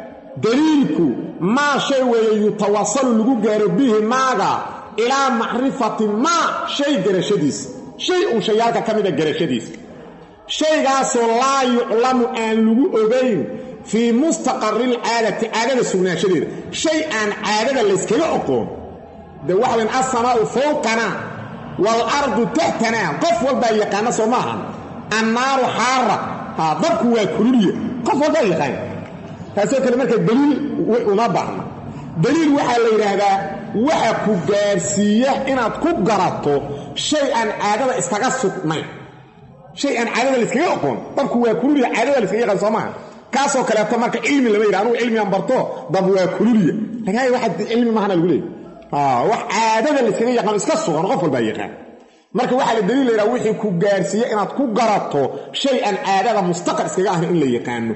daliilku maa shay weeye yutawasalu lagu gaaro bihi maaga ilaa macrifati maa shay garashadiisa shay uun shayaalka ka mida garashadiisa shaygaasoo laa yuclamu aan lagu ogayn fii mustaqari alcaadati caadada sugnaanshadeeda shay aan caadada layskaga oqoon de waxa weyn alsamaau fowqana waalardu taxtanaa qof walbaa yaqaana soo maaha annaaru xaara haa dabku waa kululya qof walbaa yaqaan taasoo kale marka daliil uma baahna daliil waxaa la yidhaahdaa waxa ku gaarsiiya inaad ku garato shay aan caadada iskaga sugnayn shay aan caadada layskaga oqoon dabku waa kululya caadada layskaga yaqaan soo maaha kaasoo kaleeto marka cilmi lama yidha anugu cilmigaan barto dab waa kululya lagaay waxa cilmi mahana lagu leeyay wax caadada layskaga yaqaan iska sugan qof walbaa yaqaan marka waxaa la daliil laydhaha wixii ku gaarsiiya inaad ku garato shay aan caadada mustaqar iskaga ahayn in la yaqaano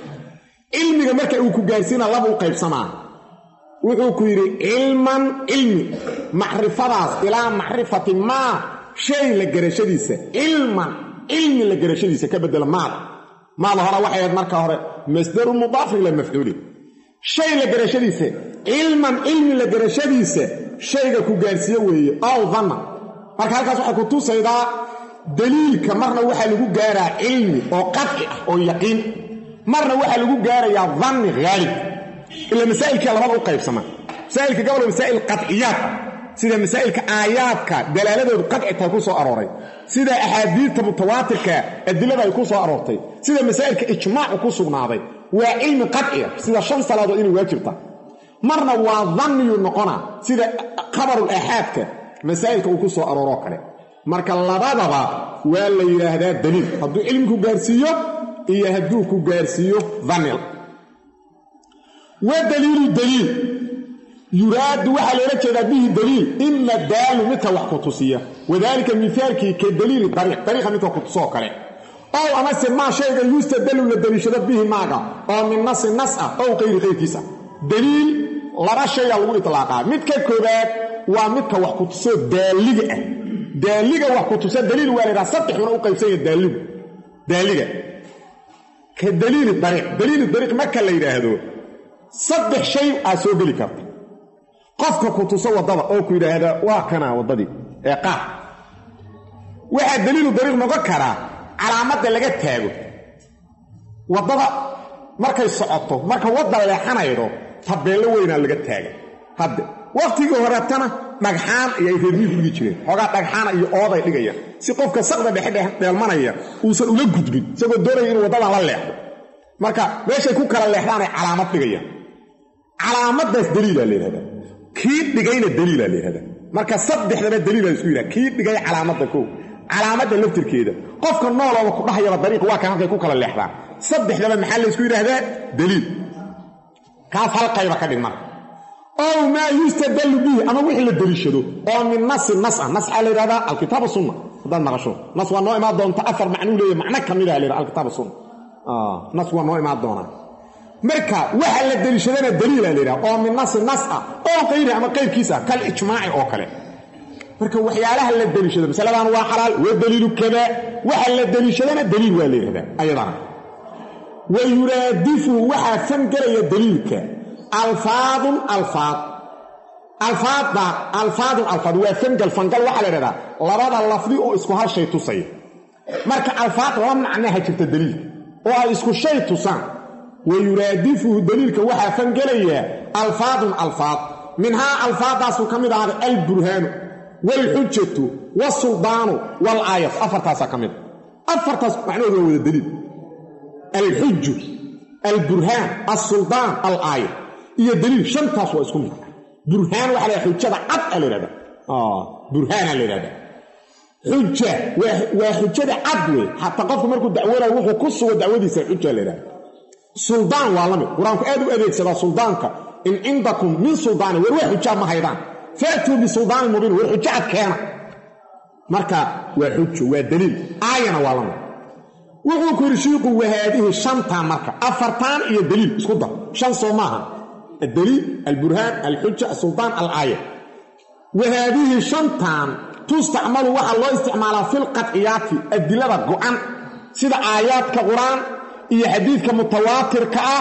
cilmiga marka uu ku gaarsiina laba u qaybsamaa wuxuu ku yidhi cilman cilmi macrifadaas ilaa macrifati maa shay la garashadiisa cilman cilmi la garashadiisa ka bedela maada maada hore waxay ahayd marka hore masdaru mudaafin ila mafcuuli shay la garashadiisa cilman cilmi la garashadiisa shayga ku gaarsiiye weeye ow danna marka halkaas waxay ku tusaydaa daliilka marna waxaa lagu gaaraa cilmi oo qadci ah oo yaqiin marna waxaa lagu gaarayaa danni haalib ila masaa'ilkii labada u qaybsama masaa'ilka gobol masaa'il qadciyaad sida masaa'ilka aayaadka dalaaladoodu qadci tahay ku soo arooray sida axaadiidta mutawaatirka adilada ay ku soo aroortay sida masaa'ilka ijmaacu ku sugnaaday waa cilmi qadciya sida shan salaadood inay waajibta marna waa danniyu noqona sida khabarul aaxaadka masaa'ilka uu ku soo arooroo kale marka labadaba waa la yidhaahdaa daliil hadduu cilmi ku gaarsiiyo iyo hadduu ku gaarsiiyo danil wa daliilu daliil yuraadu waxaa loola jeedaa bihi daliil ima daalu midka wax ku tusiya wadaalika mihaalkii ka daliili dariiq dariiqa midka ku tusoo kale ow amase maa shayga yustadalu la daliishado bihi maaga oo min nasi nas ah ow qayri qayrkiisa daliil laba shaya lagu itlaaqaa midka koobaad waa midka wax ku tusoo daaliga ah daaliga wax ku tusa daliil waa laydhaha saddexuna u qaybsanya daaligu daaliga ka daliili dariiq daliili dariiq marka la yidhaahdo saddex shay aa soo geli karta qofka ku tuso waddada oo ku yidhaahda waa kanaa waddadii ee qaar waxaa daliilu dariiq noqon karaa calaamadda laga taago waddada markay socoto marka wadda leexanaydo tabeello weynaa laga taaga hadde wakhtigii horeetana dhagxaan iyo ay reermiigu dhigi jireen xoogaa dhagxaana iyo ooday dhigayaan si qofka saqda dhexe dheelmanaya uusan ula gudbin isagoo doonaya inuu waddadan la leexdo marka meeshay ku kala leexdaanay calaamad dhigayaan calaamaddaas daliilaa la yidhahdaa kii dhigayna daliilaa la yidhahdaa marka saddexdaba daliilaa isku yidhaha kii dhigay calaamadda kow calaamadda laftirkeeda qofka noolooba ku dhahayaba dariiq waa kan halkay ku kala leexdaan saddexdaba maxaa laysku yidhaahdaa daliil kaas hal qayba ka dhig marka ow maa yustadallu bihi ama wixii la deliishado oo min nasi nas ah nas waxaa la yidhahdaa alkitaaba sunna haddaad maqasho nas waa noo imaan doonta afar macnuu leeya macno ka mida la yidhaha alkitaaba sunna nas waa noo imaan doonaa marka waxa la deliishadana daliila la yidhaha oo min nasi nas ah oo qayri ama qayrkiis ah kal ijmaaci oo kale marka waxyaalaha la deliishado masaladan waa xalaal waa daliilu kada waxa la deliishadana daliil waa la yidhahdaa ayadana wa yuraadifu waxaa fangelaya daliilka alfaadun alfaad alfaadda alfaadun alfaad waa fangal fangal waxaa la yidhahdaa labada lafdi oo isku hal shay tusaya marka alfaad laba macnaha jirta daliilka oo ay isku shay tusaan wa yuraadifuhu daliilka waxaa fangelayaa alfaadun alfaad minhaa alfaaddaasuu ka mid ahaaday alburhaanu waalxujatu waalsuldaanu waalaayatu afartaasaa ka mid a afartaas macnahoodu waa wada daliil alxuju alburhaan alsuldaan alaaya iyo daliil shantaas waa isku mid burhaan waxa la xujada cad a la yhahda burhaana la yhahda xuja waa xujada cad wey xataa qofku markuu dacwoonayo wuxuu ku sugo dacwadiisa xuja la yhahda suldaan waa la mid qur-aanku aad u adeegsadaa suldaanka in cindakum min suldaani war waa xujaa ma haydaan faatuu bisuldaanin mubiin war xujo cad keena marka waa xujo waa daliil aayana waa la mid wuxuu ku yidhi shiiku wahaadihi shantan marka afartaan iyo daliil isku dar shan soo maaha addaliil alburhaan alxuja asultaan alaaya wahaadihi shantan tustacmalu waxaa loo isticmaalaa filqadciyaati adilada go'an sida aayaadka qur-aan iyo xadiidka mutawaatirka ah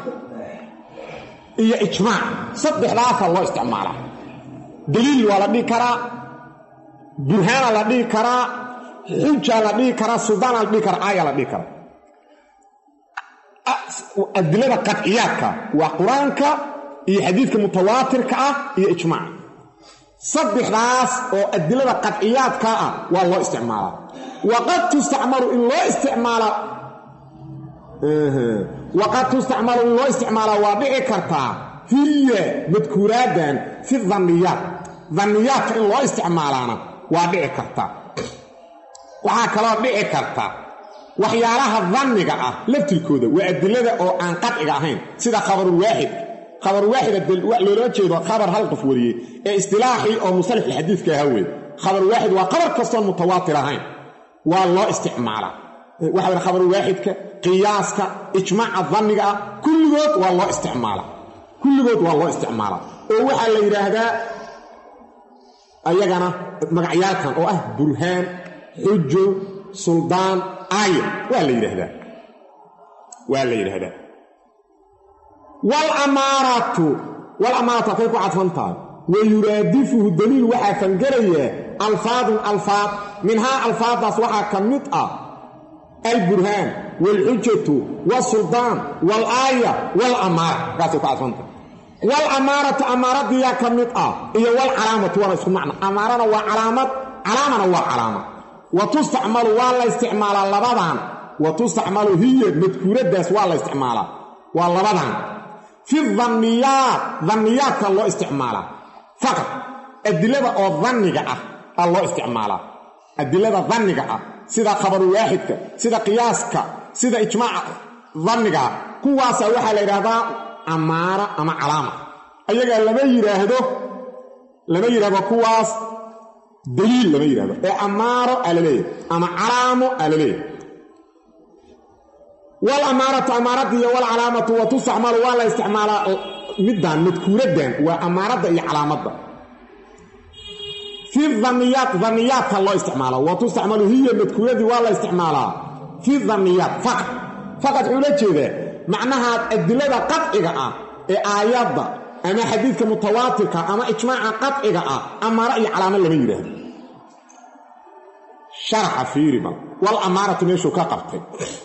iyo ijmaac saddexdaasaa loo isticmaalaa daliil waa la dhihi karaa burhaana la dhihi karaa xujaa la dhihi karaa suldaana la dhihi karaa aaya la dhihi karaa adilada qadciyaadka waa qur-aanka iyo xadiidka mutawaatirka ah iyo ijmaac saddexdaas oo adilada qadciyaadka ah waa loo isticmaalaa waqad tustacmalu in loo isticmaalaa waqad tustacmalu in loo isticmaalaa waa dhici kartaa hiya madkuuraadan fi danniyaat danniyaadka in loo isticmaalaana waa dhici kartaa waxaa kaloo dhici karta waxyaalaha danniga ah laftirkooda waa adilada oo aan qadciga ahayn sida khabarulwaaxid khabarulwaaxida loolama jeedo khabar hal qof wariyey ee istilaaxii oo musalaxulxadiidka ahaa wey khabarulwaaxid waa qabar kastoon mutawaatir ahayn waa loo isticmaalaa waxa weye khabarulwaaxidka qiyaaska ijmaaca danniga ah kulligood waa loo isticmaalaa kulligood waa loo isticmaalaa oo waxaa la yidhaahdaa ayagana magacyaalkan oo ah burhaan xujo suldaan aaya waa la yidhaahdaa waa la yidhaahdaa walamaaratu walamaaratu halkay ku cadfan tahay wa yuraadifuhu daliil waxaa fangelayaa alfaadun alfaad minhaa alfaaddaas waxaa ka mid ah alburhaan waalxujatu wasuldaan waalaaya walamaara markaasay ku cadfan tahay walamaaratu amaaradiyaa ka mid ah iyo walcalaamatu waana isku macna amaarana waa calaamad calaamana waa calaamad wa tustacmalu waa la isticmaalaa labadan wa tustacmalu hiya madkuuraddaas waa la isticmaalaa waa labadan fi danniyaat danniyaadka loo isticmaalaa faqad adilada oo danniga ah aa loo isticmaalaa adilada danniga ah sida khabarulwaaxidka sida qiyaaska sida ijmaaca danniga ah kuwaasaa waxaa la yidhaahdaa amaara ama calaama ayagaa lama yidhaahdo lama yidhahdo kuwaas daliil lama yidhahdo ee amaaro aa la leeyahay ama calaamo aa la leeyahay walamaaratu amaaradda iyo walcalaamatu wa tustacmalu waa la isticmaalaa middan madkuuraddan waa amaaradda iyo calaamadda fi daniyaat daniyaadka loo isticmaalaa wa tustacmalu hiya madkuuradii waa la isticmaalaa fi daniyaat faqad faqad wuxuu la jeedaa macnaha adilada qadciga ah ee aayadda ama xadiidka mutawaatirka ama ijmaaca qadciga ah amaaro iyo calaamo lama yidhaahdo sharaxa fiiriba wal amaaratu meeshuu ka qabtay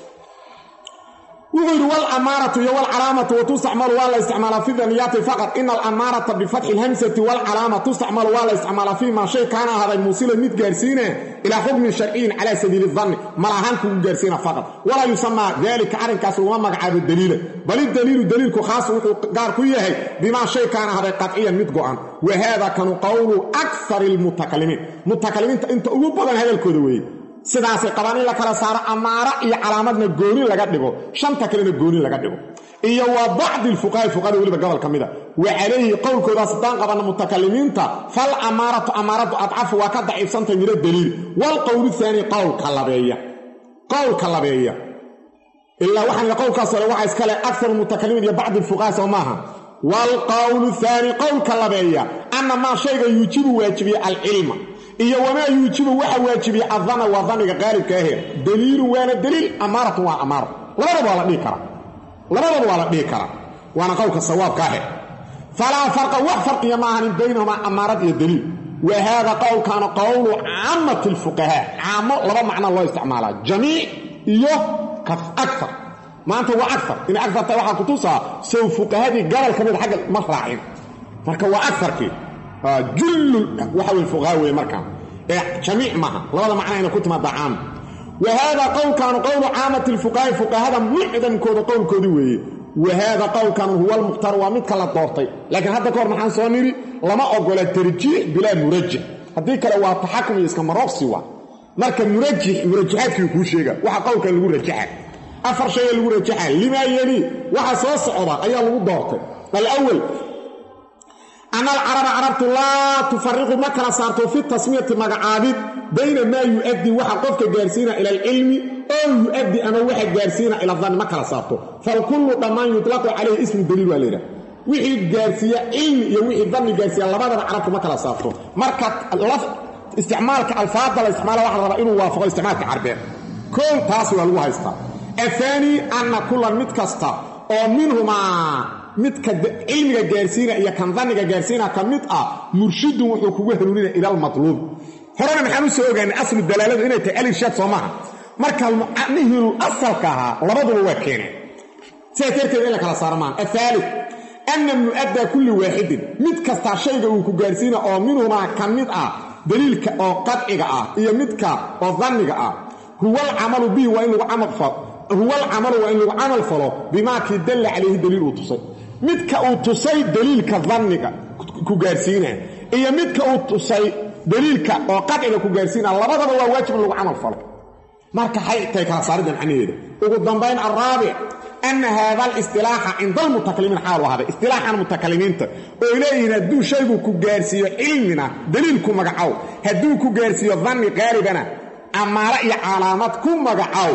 wuxuu yidhi walamaaratu iyo walcalaamatu watustacmalu waa la isticmaalaa fi daniyaati faqad ina alamaarata bifatxi lhamsati walcalaama tustacmalu waa la isticmaalaa fii maa shay kaana ahaaday muusilan mid gaarsiina ilaa xukmin sharciyin calaa sabiili danni mal ahaan kugu gaarsiina faqad walaa yusamaa daalika arrinkaas laguma magacaabo daliila bal idaliilu daliilku khaasu wuxuu gaar ku yahay bimaa shay kaana ahaaday qadciyan mid go'an wa haada kanu qowlu akari lmutakalimiin mutakalimiinta inta ugu badan hadalkooda weeye sidaasay qabaan in la kala saaro amaaro iyo calaamadna gooni laga dhigo shanta kalena gooni laga dhigo iyo wa bacdi lfuqahaai fuqahada weliba gobol ka mida wa calayhi qowlkoodaas haddaan qabanna mutakalimiinta fal amaaratu amaaradu adcafu waa ka daciifsantay miro daliil waalqowlu haani qowlka labeeya qowlka labeeya ilaa waxaan qowlkaas hore waxaa iskale akar mutakalimiin iyo bacdi lfuqaha soo maaha waalqowlu haani qowlka labeeya anna maa shayga yuujibu waajibiye alcilma iyo wamaa yuujibu waxa waajibiye adana waa daniga qaalibka ahe daliilun waana daliil amaaratun waa amaaro labadaba waa la dhihi karaa labadaba waa la dhihi karaa waana qowlka sawaabka ahe falaa farqa wax farqiya ma ahanin baynahumaa amaarad iyo daliil wa haada qowlkaana qowlu caamati lfuqahaa caamo laba macno loo isticmaalaa jamiic iyo akar maanta waa akar inay akarta waxaa kutusaa sow fuqahadii gabal ka mida agga ma raacin marka waa akarkii jullu waxa wey fuqaha weye markaan ee jamiic maaha labada macna inay ku timaada caam wa haada qowlkaanu qowlu caamati lfuqahaai fuqahada mucdamkooda qowlkoodii weeye wa haada qowlkaanu huwa almukhtaar waa midka la doortay laakiin hadda kahor maxaan soo nidhi lama ogola tarjiix bilaa murajix haddii kale waa taxakum iyo iska marooqsi waa marka murajix murajaxaadkii kuu sheega waxa qowlkan lagu rajaxa afar shayee lagu rajaxa limaa yeli waxa soo socda ayaa lagu doortay alawal ana alcaraba carabtu laa tufariqu ma kala saarto fi tasmiyati magacaabid bayna maa yu-addii waxa qofka gaarsiina ila alcilmi oo yu-addi ama waxa gaarsiina ila danni ma kala saarto falkullu dhammaan yutlaqu calayhi ismu daliil waa layidhaha wixii gaarsiiya cilmi iyo wixii danni gaarsiiya labadaba carabtu ma kala saarto marka isticmaalka alfaada la isticmaala waxa la rabaa inuu waafaqo isticmaalka carbeed koow taas waa lagu haystaa ahaani anna kulan mid kasta oo minhumaa midka cilmiga gaarsiina iyo kan danniga gaarsiina ka mid ah murshidun wuxuu kugu hanuuninaya ila almatluub horena maxaan u soo ogaanay aslu dalaaladu inay tahay alirshaad soo maaha marka macnihii asalka ahaa labaduba waa keeneen sidaa darteed in la kala saaro maaha ahaali anna mu'addaa kulli waaxidin mid kastaa shayga uu ku gaarsiina oo minhumaa ka mid ah daliilka oo qadciga ah iyo midka oo danniga ah huwa alcamalu bihi waa in lagu camal falo huwa alcamalu waa in lagu camal falo bimaa kii dalla calayhi daliil uu tusay midka uu tusay daliilka danniga ku gaarsiina iyo midka uu tusay daliilka oo qadciga ku gaarsiina labadaba waa waajib in lagu camal falo marka hay tay kala saaridda macnaheeda ugu dambayn alraabic ana haada alistilaaxa cinda almutakalimiin xaalu ahaaday istilaaxan mutakalimiinta ooy leeyihiin hadduu shaygu ku gaarsiiyo cilmina daliilku magacow hadduu ku gaarsiiyo danni qaalibana amaaro iyo calaamad ku magacow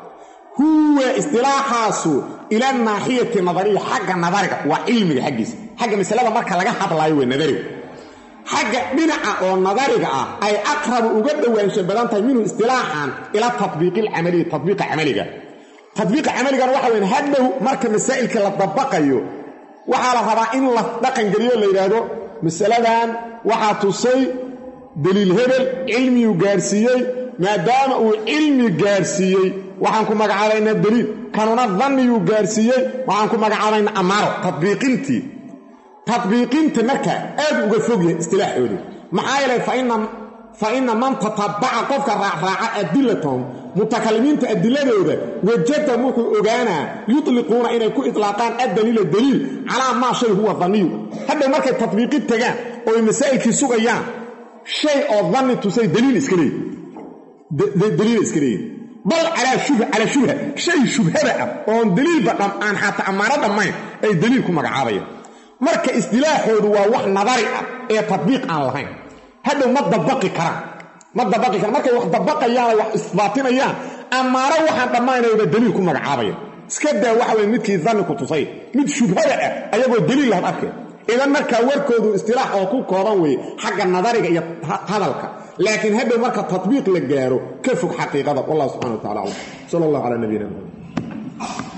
huwa istilaaxaasu ila naaxiyati nadariya xagga nadariga waa cilmiga xaggiisa xagga masalada marka laga hadlaayo waa nadariga xagga dhinaca oo nadariga ah ay aqrabu uga dhowaansha badan tahay minhu istilaaxan ila tatbiiqi alcamaliyi tatbiiqa camaliga tadbiiqa camaligana waxa weyn hadhow marka masaa'ilka la dabaqayo waxaa la rabaa in la dhaqangeliyo la yidhaahdo masaladan waxaa tusay daliil hebel cilmiyuu gaarsiiyey maadaama uu cilmi gaarsiiyey waxaan ku magacaabaynaa daliil kanuna danniyuu gaarsiiyey waxaan ku magacaabaynaa amaaro tadbiiqintii tadbiiqinta marka aad uga fog yahay istilaaxoodu maxaa yeelay fa ina man tatabaca qofka raacraaca adilatahum mutakalimiinta adiladooda wajada wuxuu ogaanaa yutliquuna inay ku itlaaqaan addaliila daliil calaa maa shay huwa danniyu hadhow markay tadbiiqi tagaan oo ay masaa'ilkii sugayaan shay oo danni tusay daliil iska leeyi daliila iska leeyihin bal calaa shubha calaa shubha shay shubhada ah oon daliilba aan xataa ammaano dhammayn ay daliil ku magacaabayaan marka istilaaxoodu waa wax nadari ah ee tadbiiq aan lahayn hadhow ma dabaqi karaan ma dabaqi karaan markay wax dabaqayaanoo wax isbaatinayaan ammaano waxaan dhammaynayba daliil ku magacaabayan iska daa waxa weye midkii danni ku tusay mid shubhada ah ayagoo daliil lahan arkay idan markaa warkoodu istilaax oo ku kooban weeye xagga nadariga iyo hadalka laakiin hadhow marka tatbiiq la gaaro ka fog xaqiiqada wallah subxana wa tacala aclam sal allah calaa nabiyina maxamed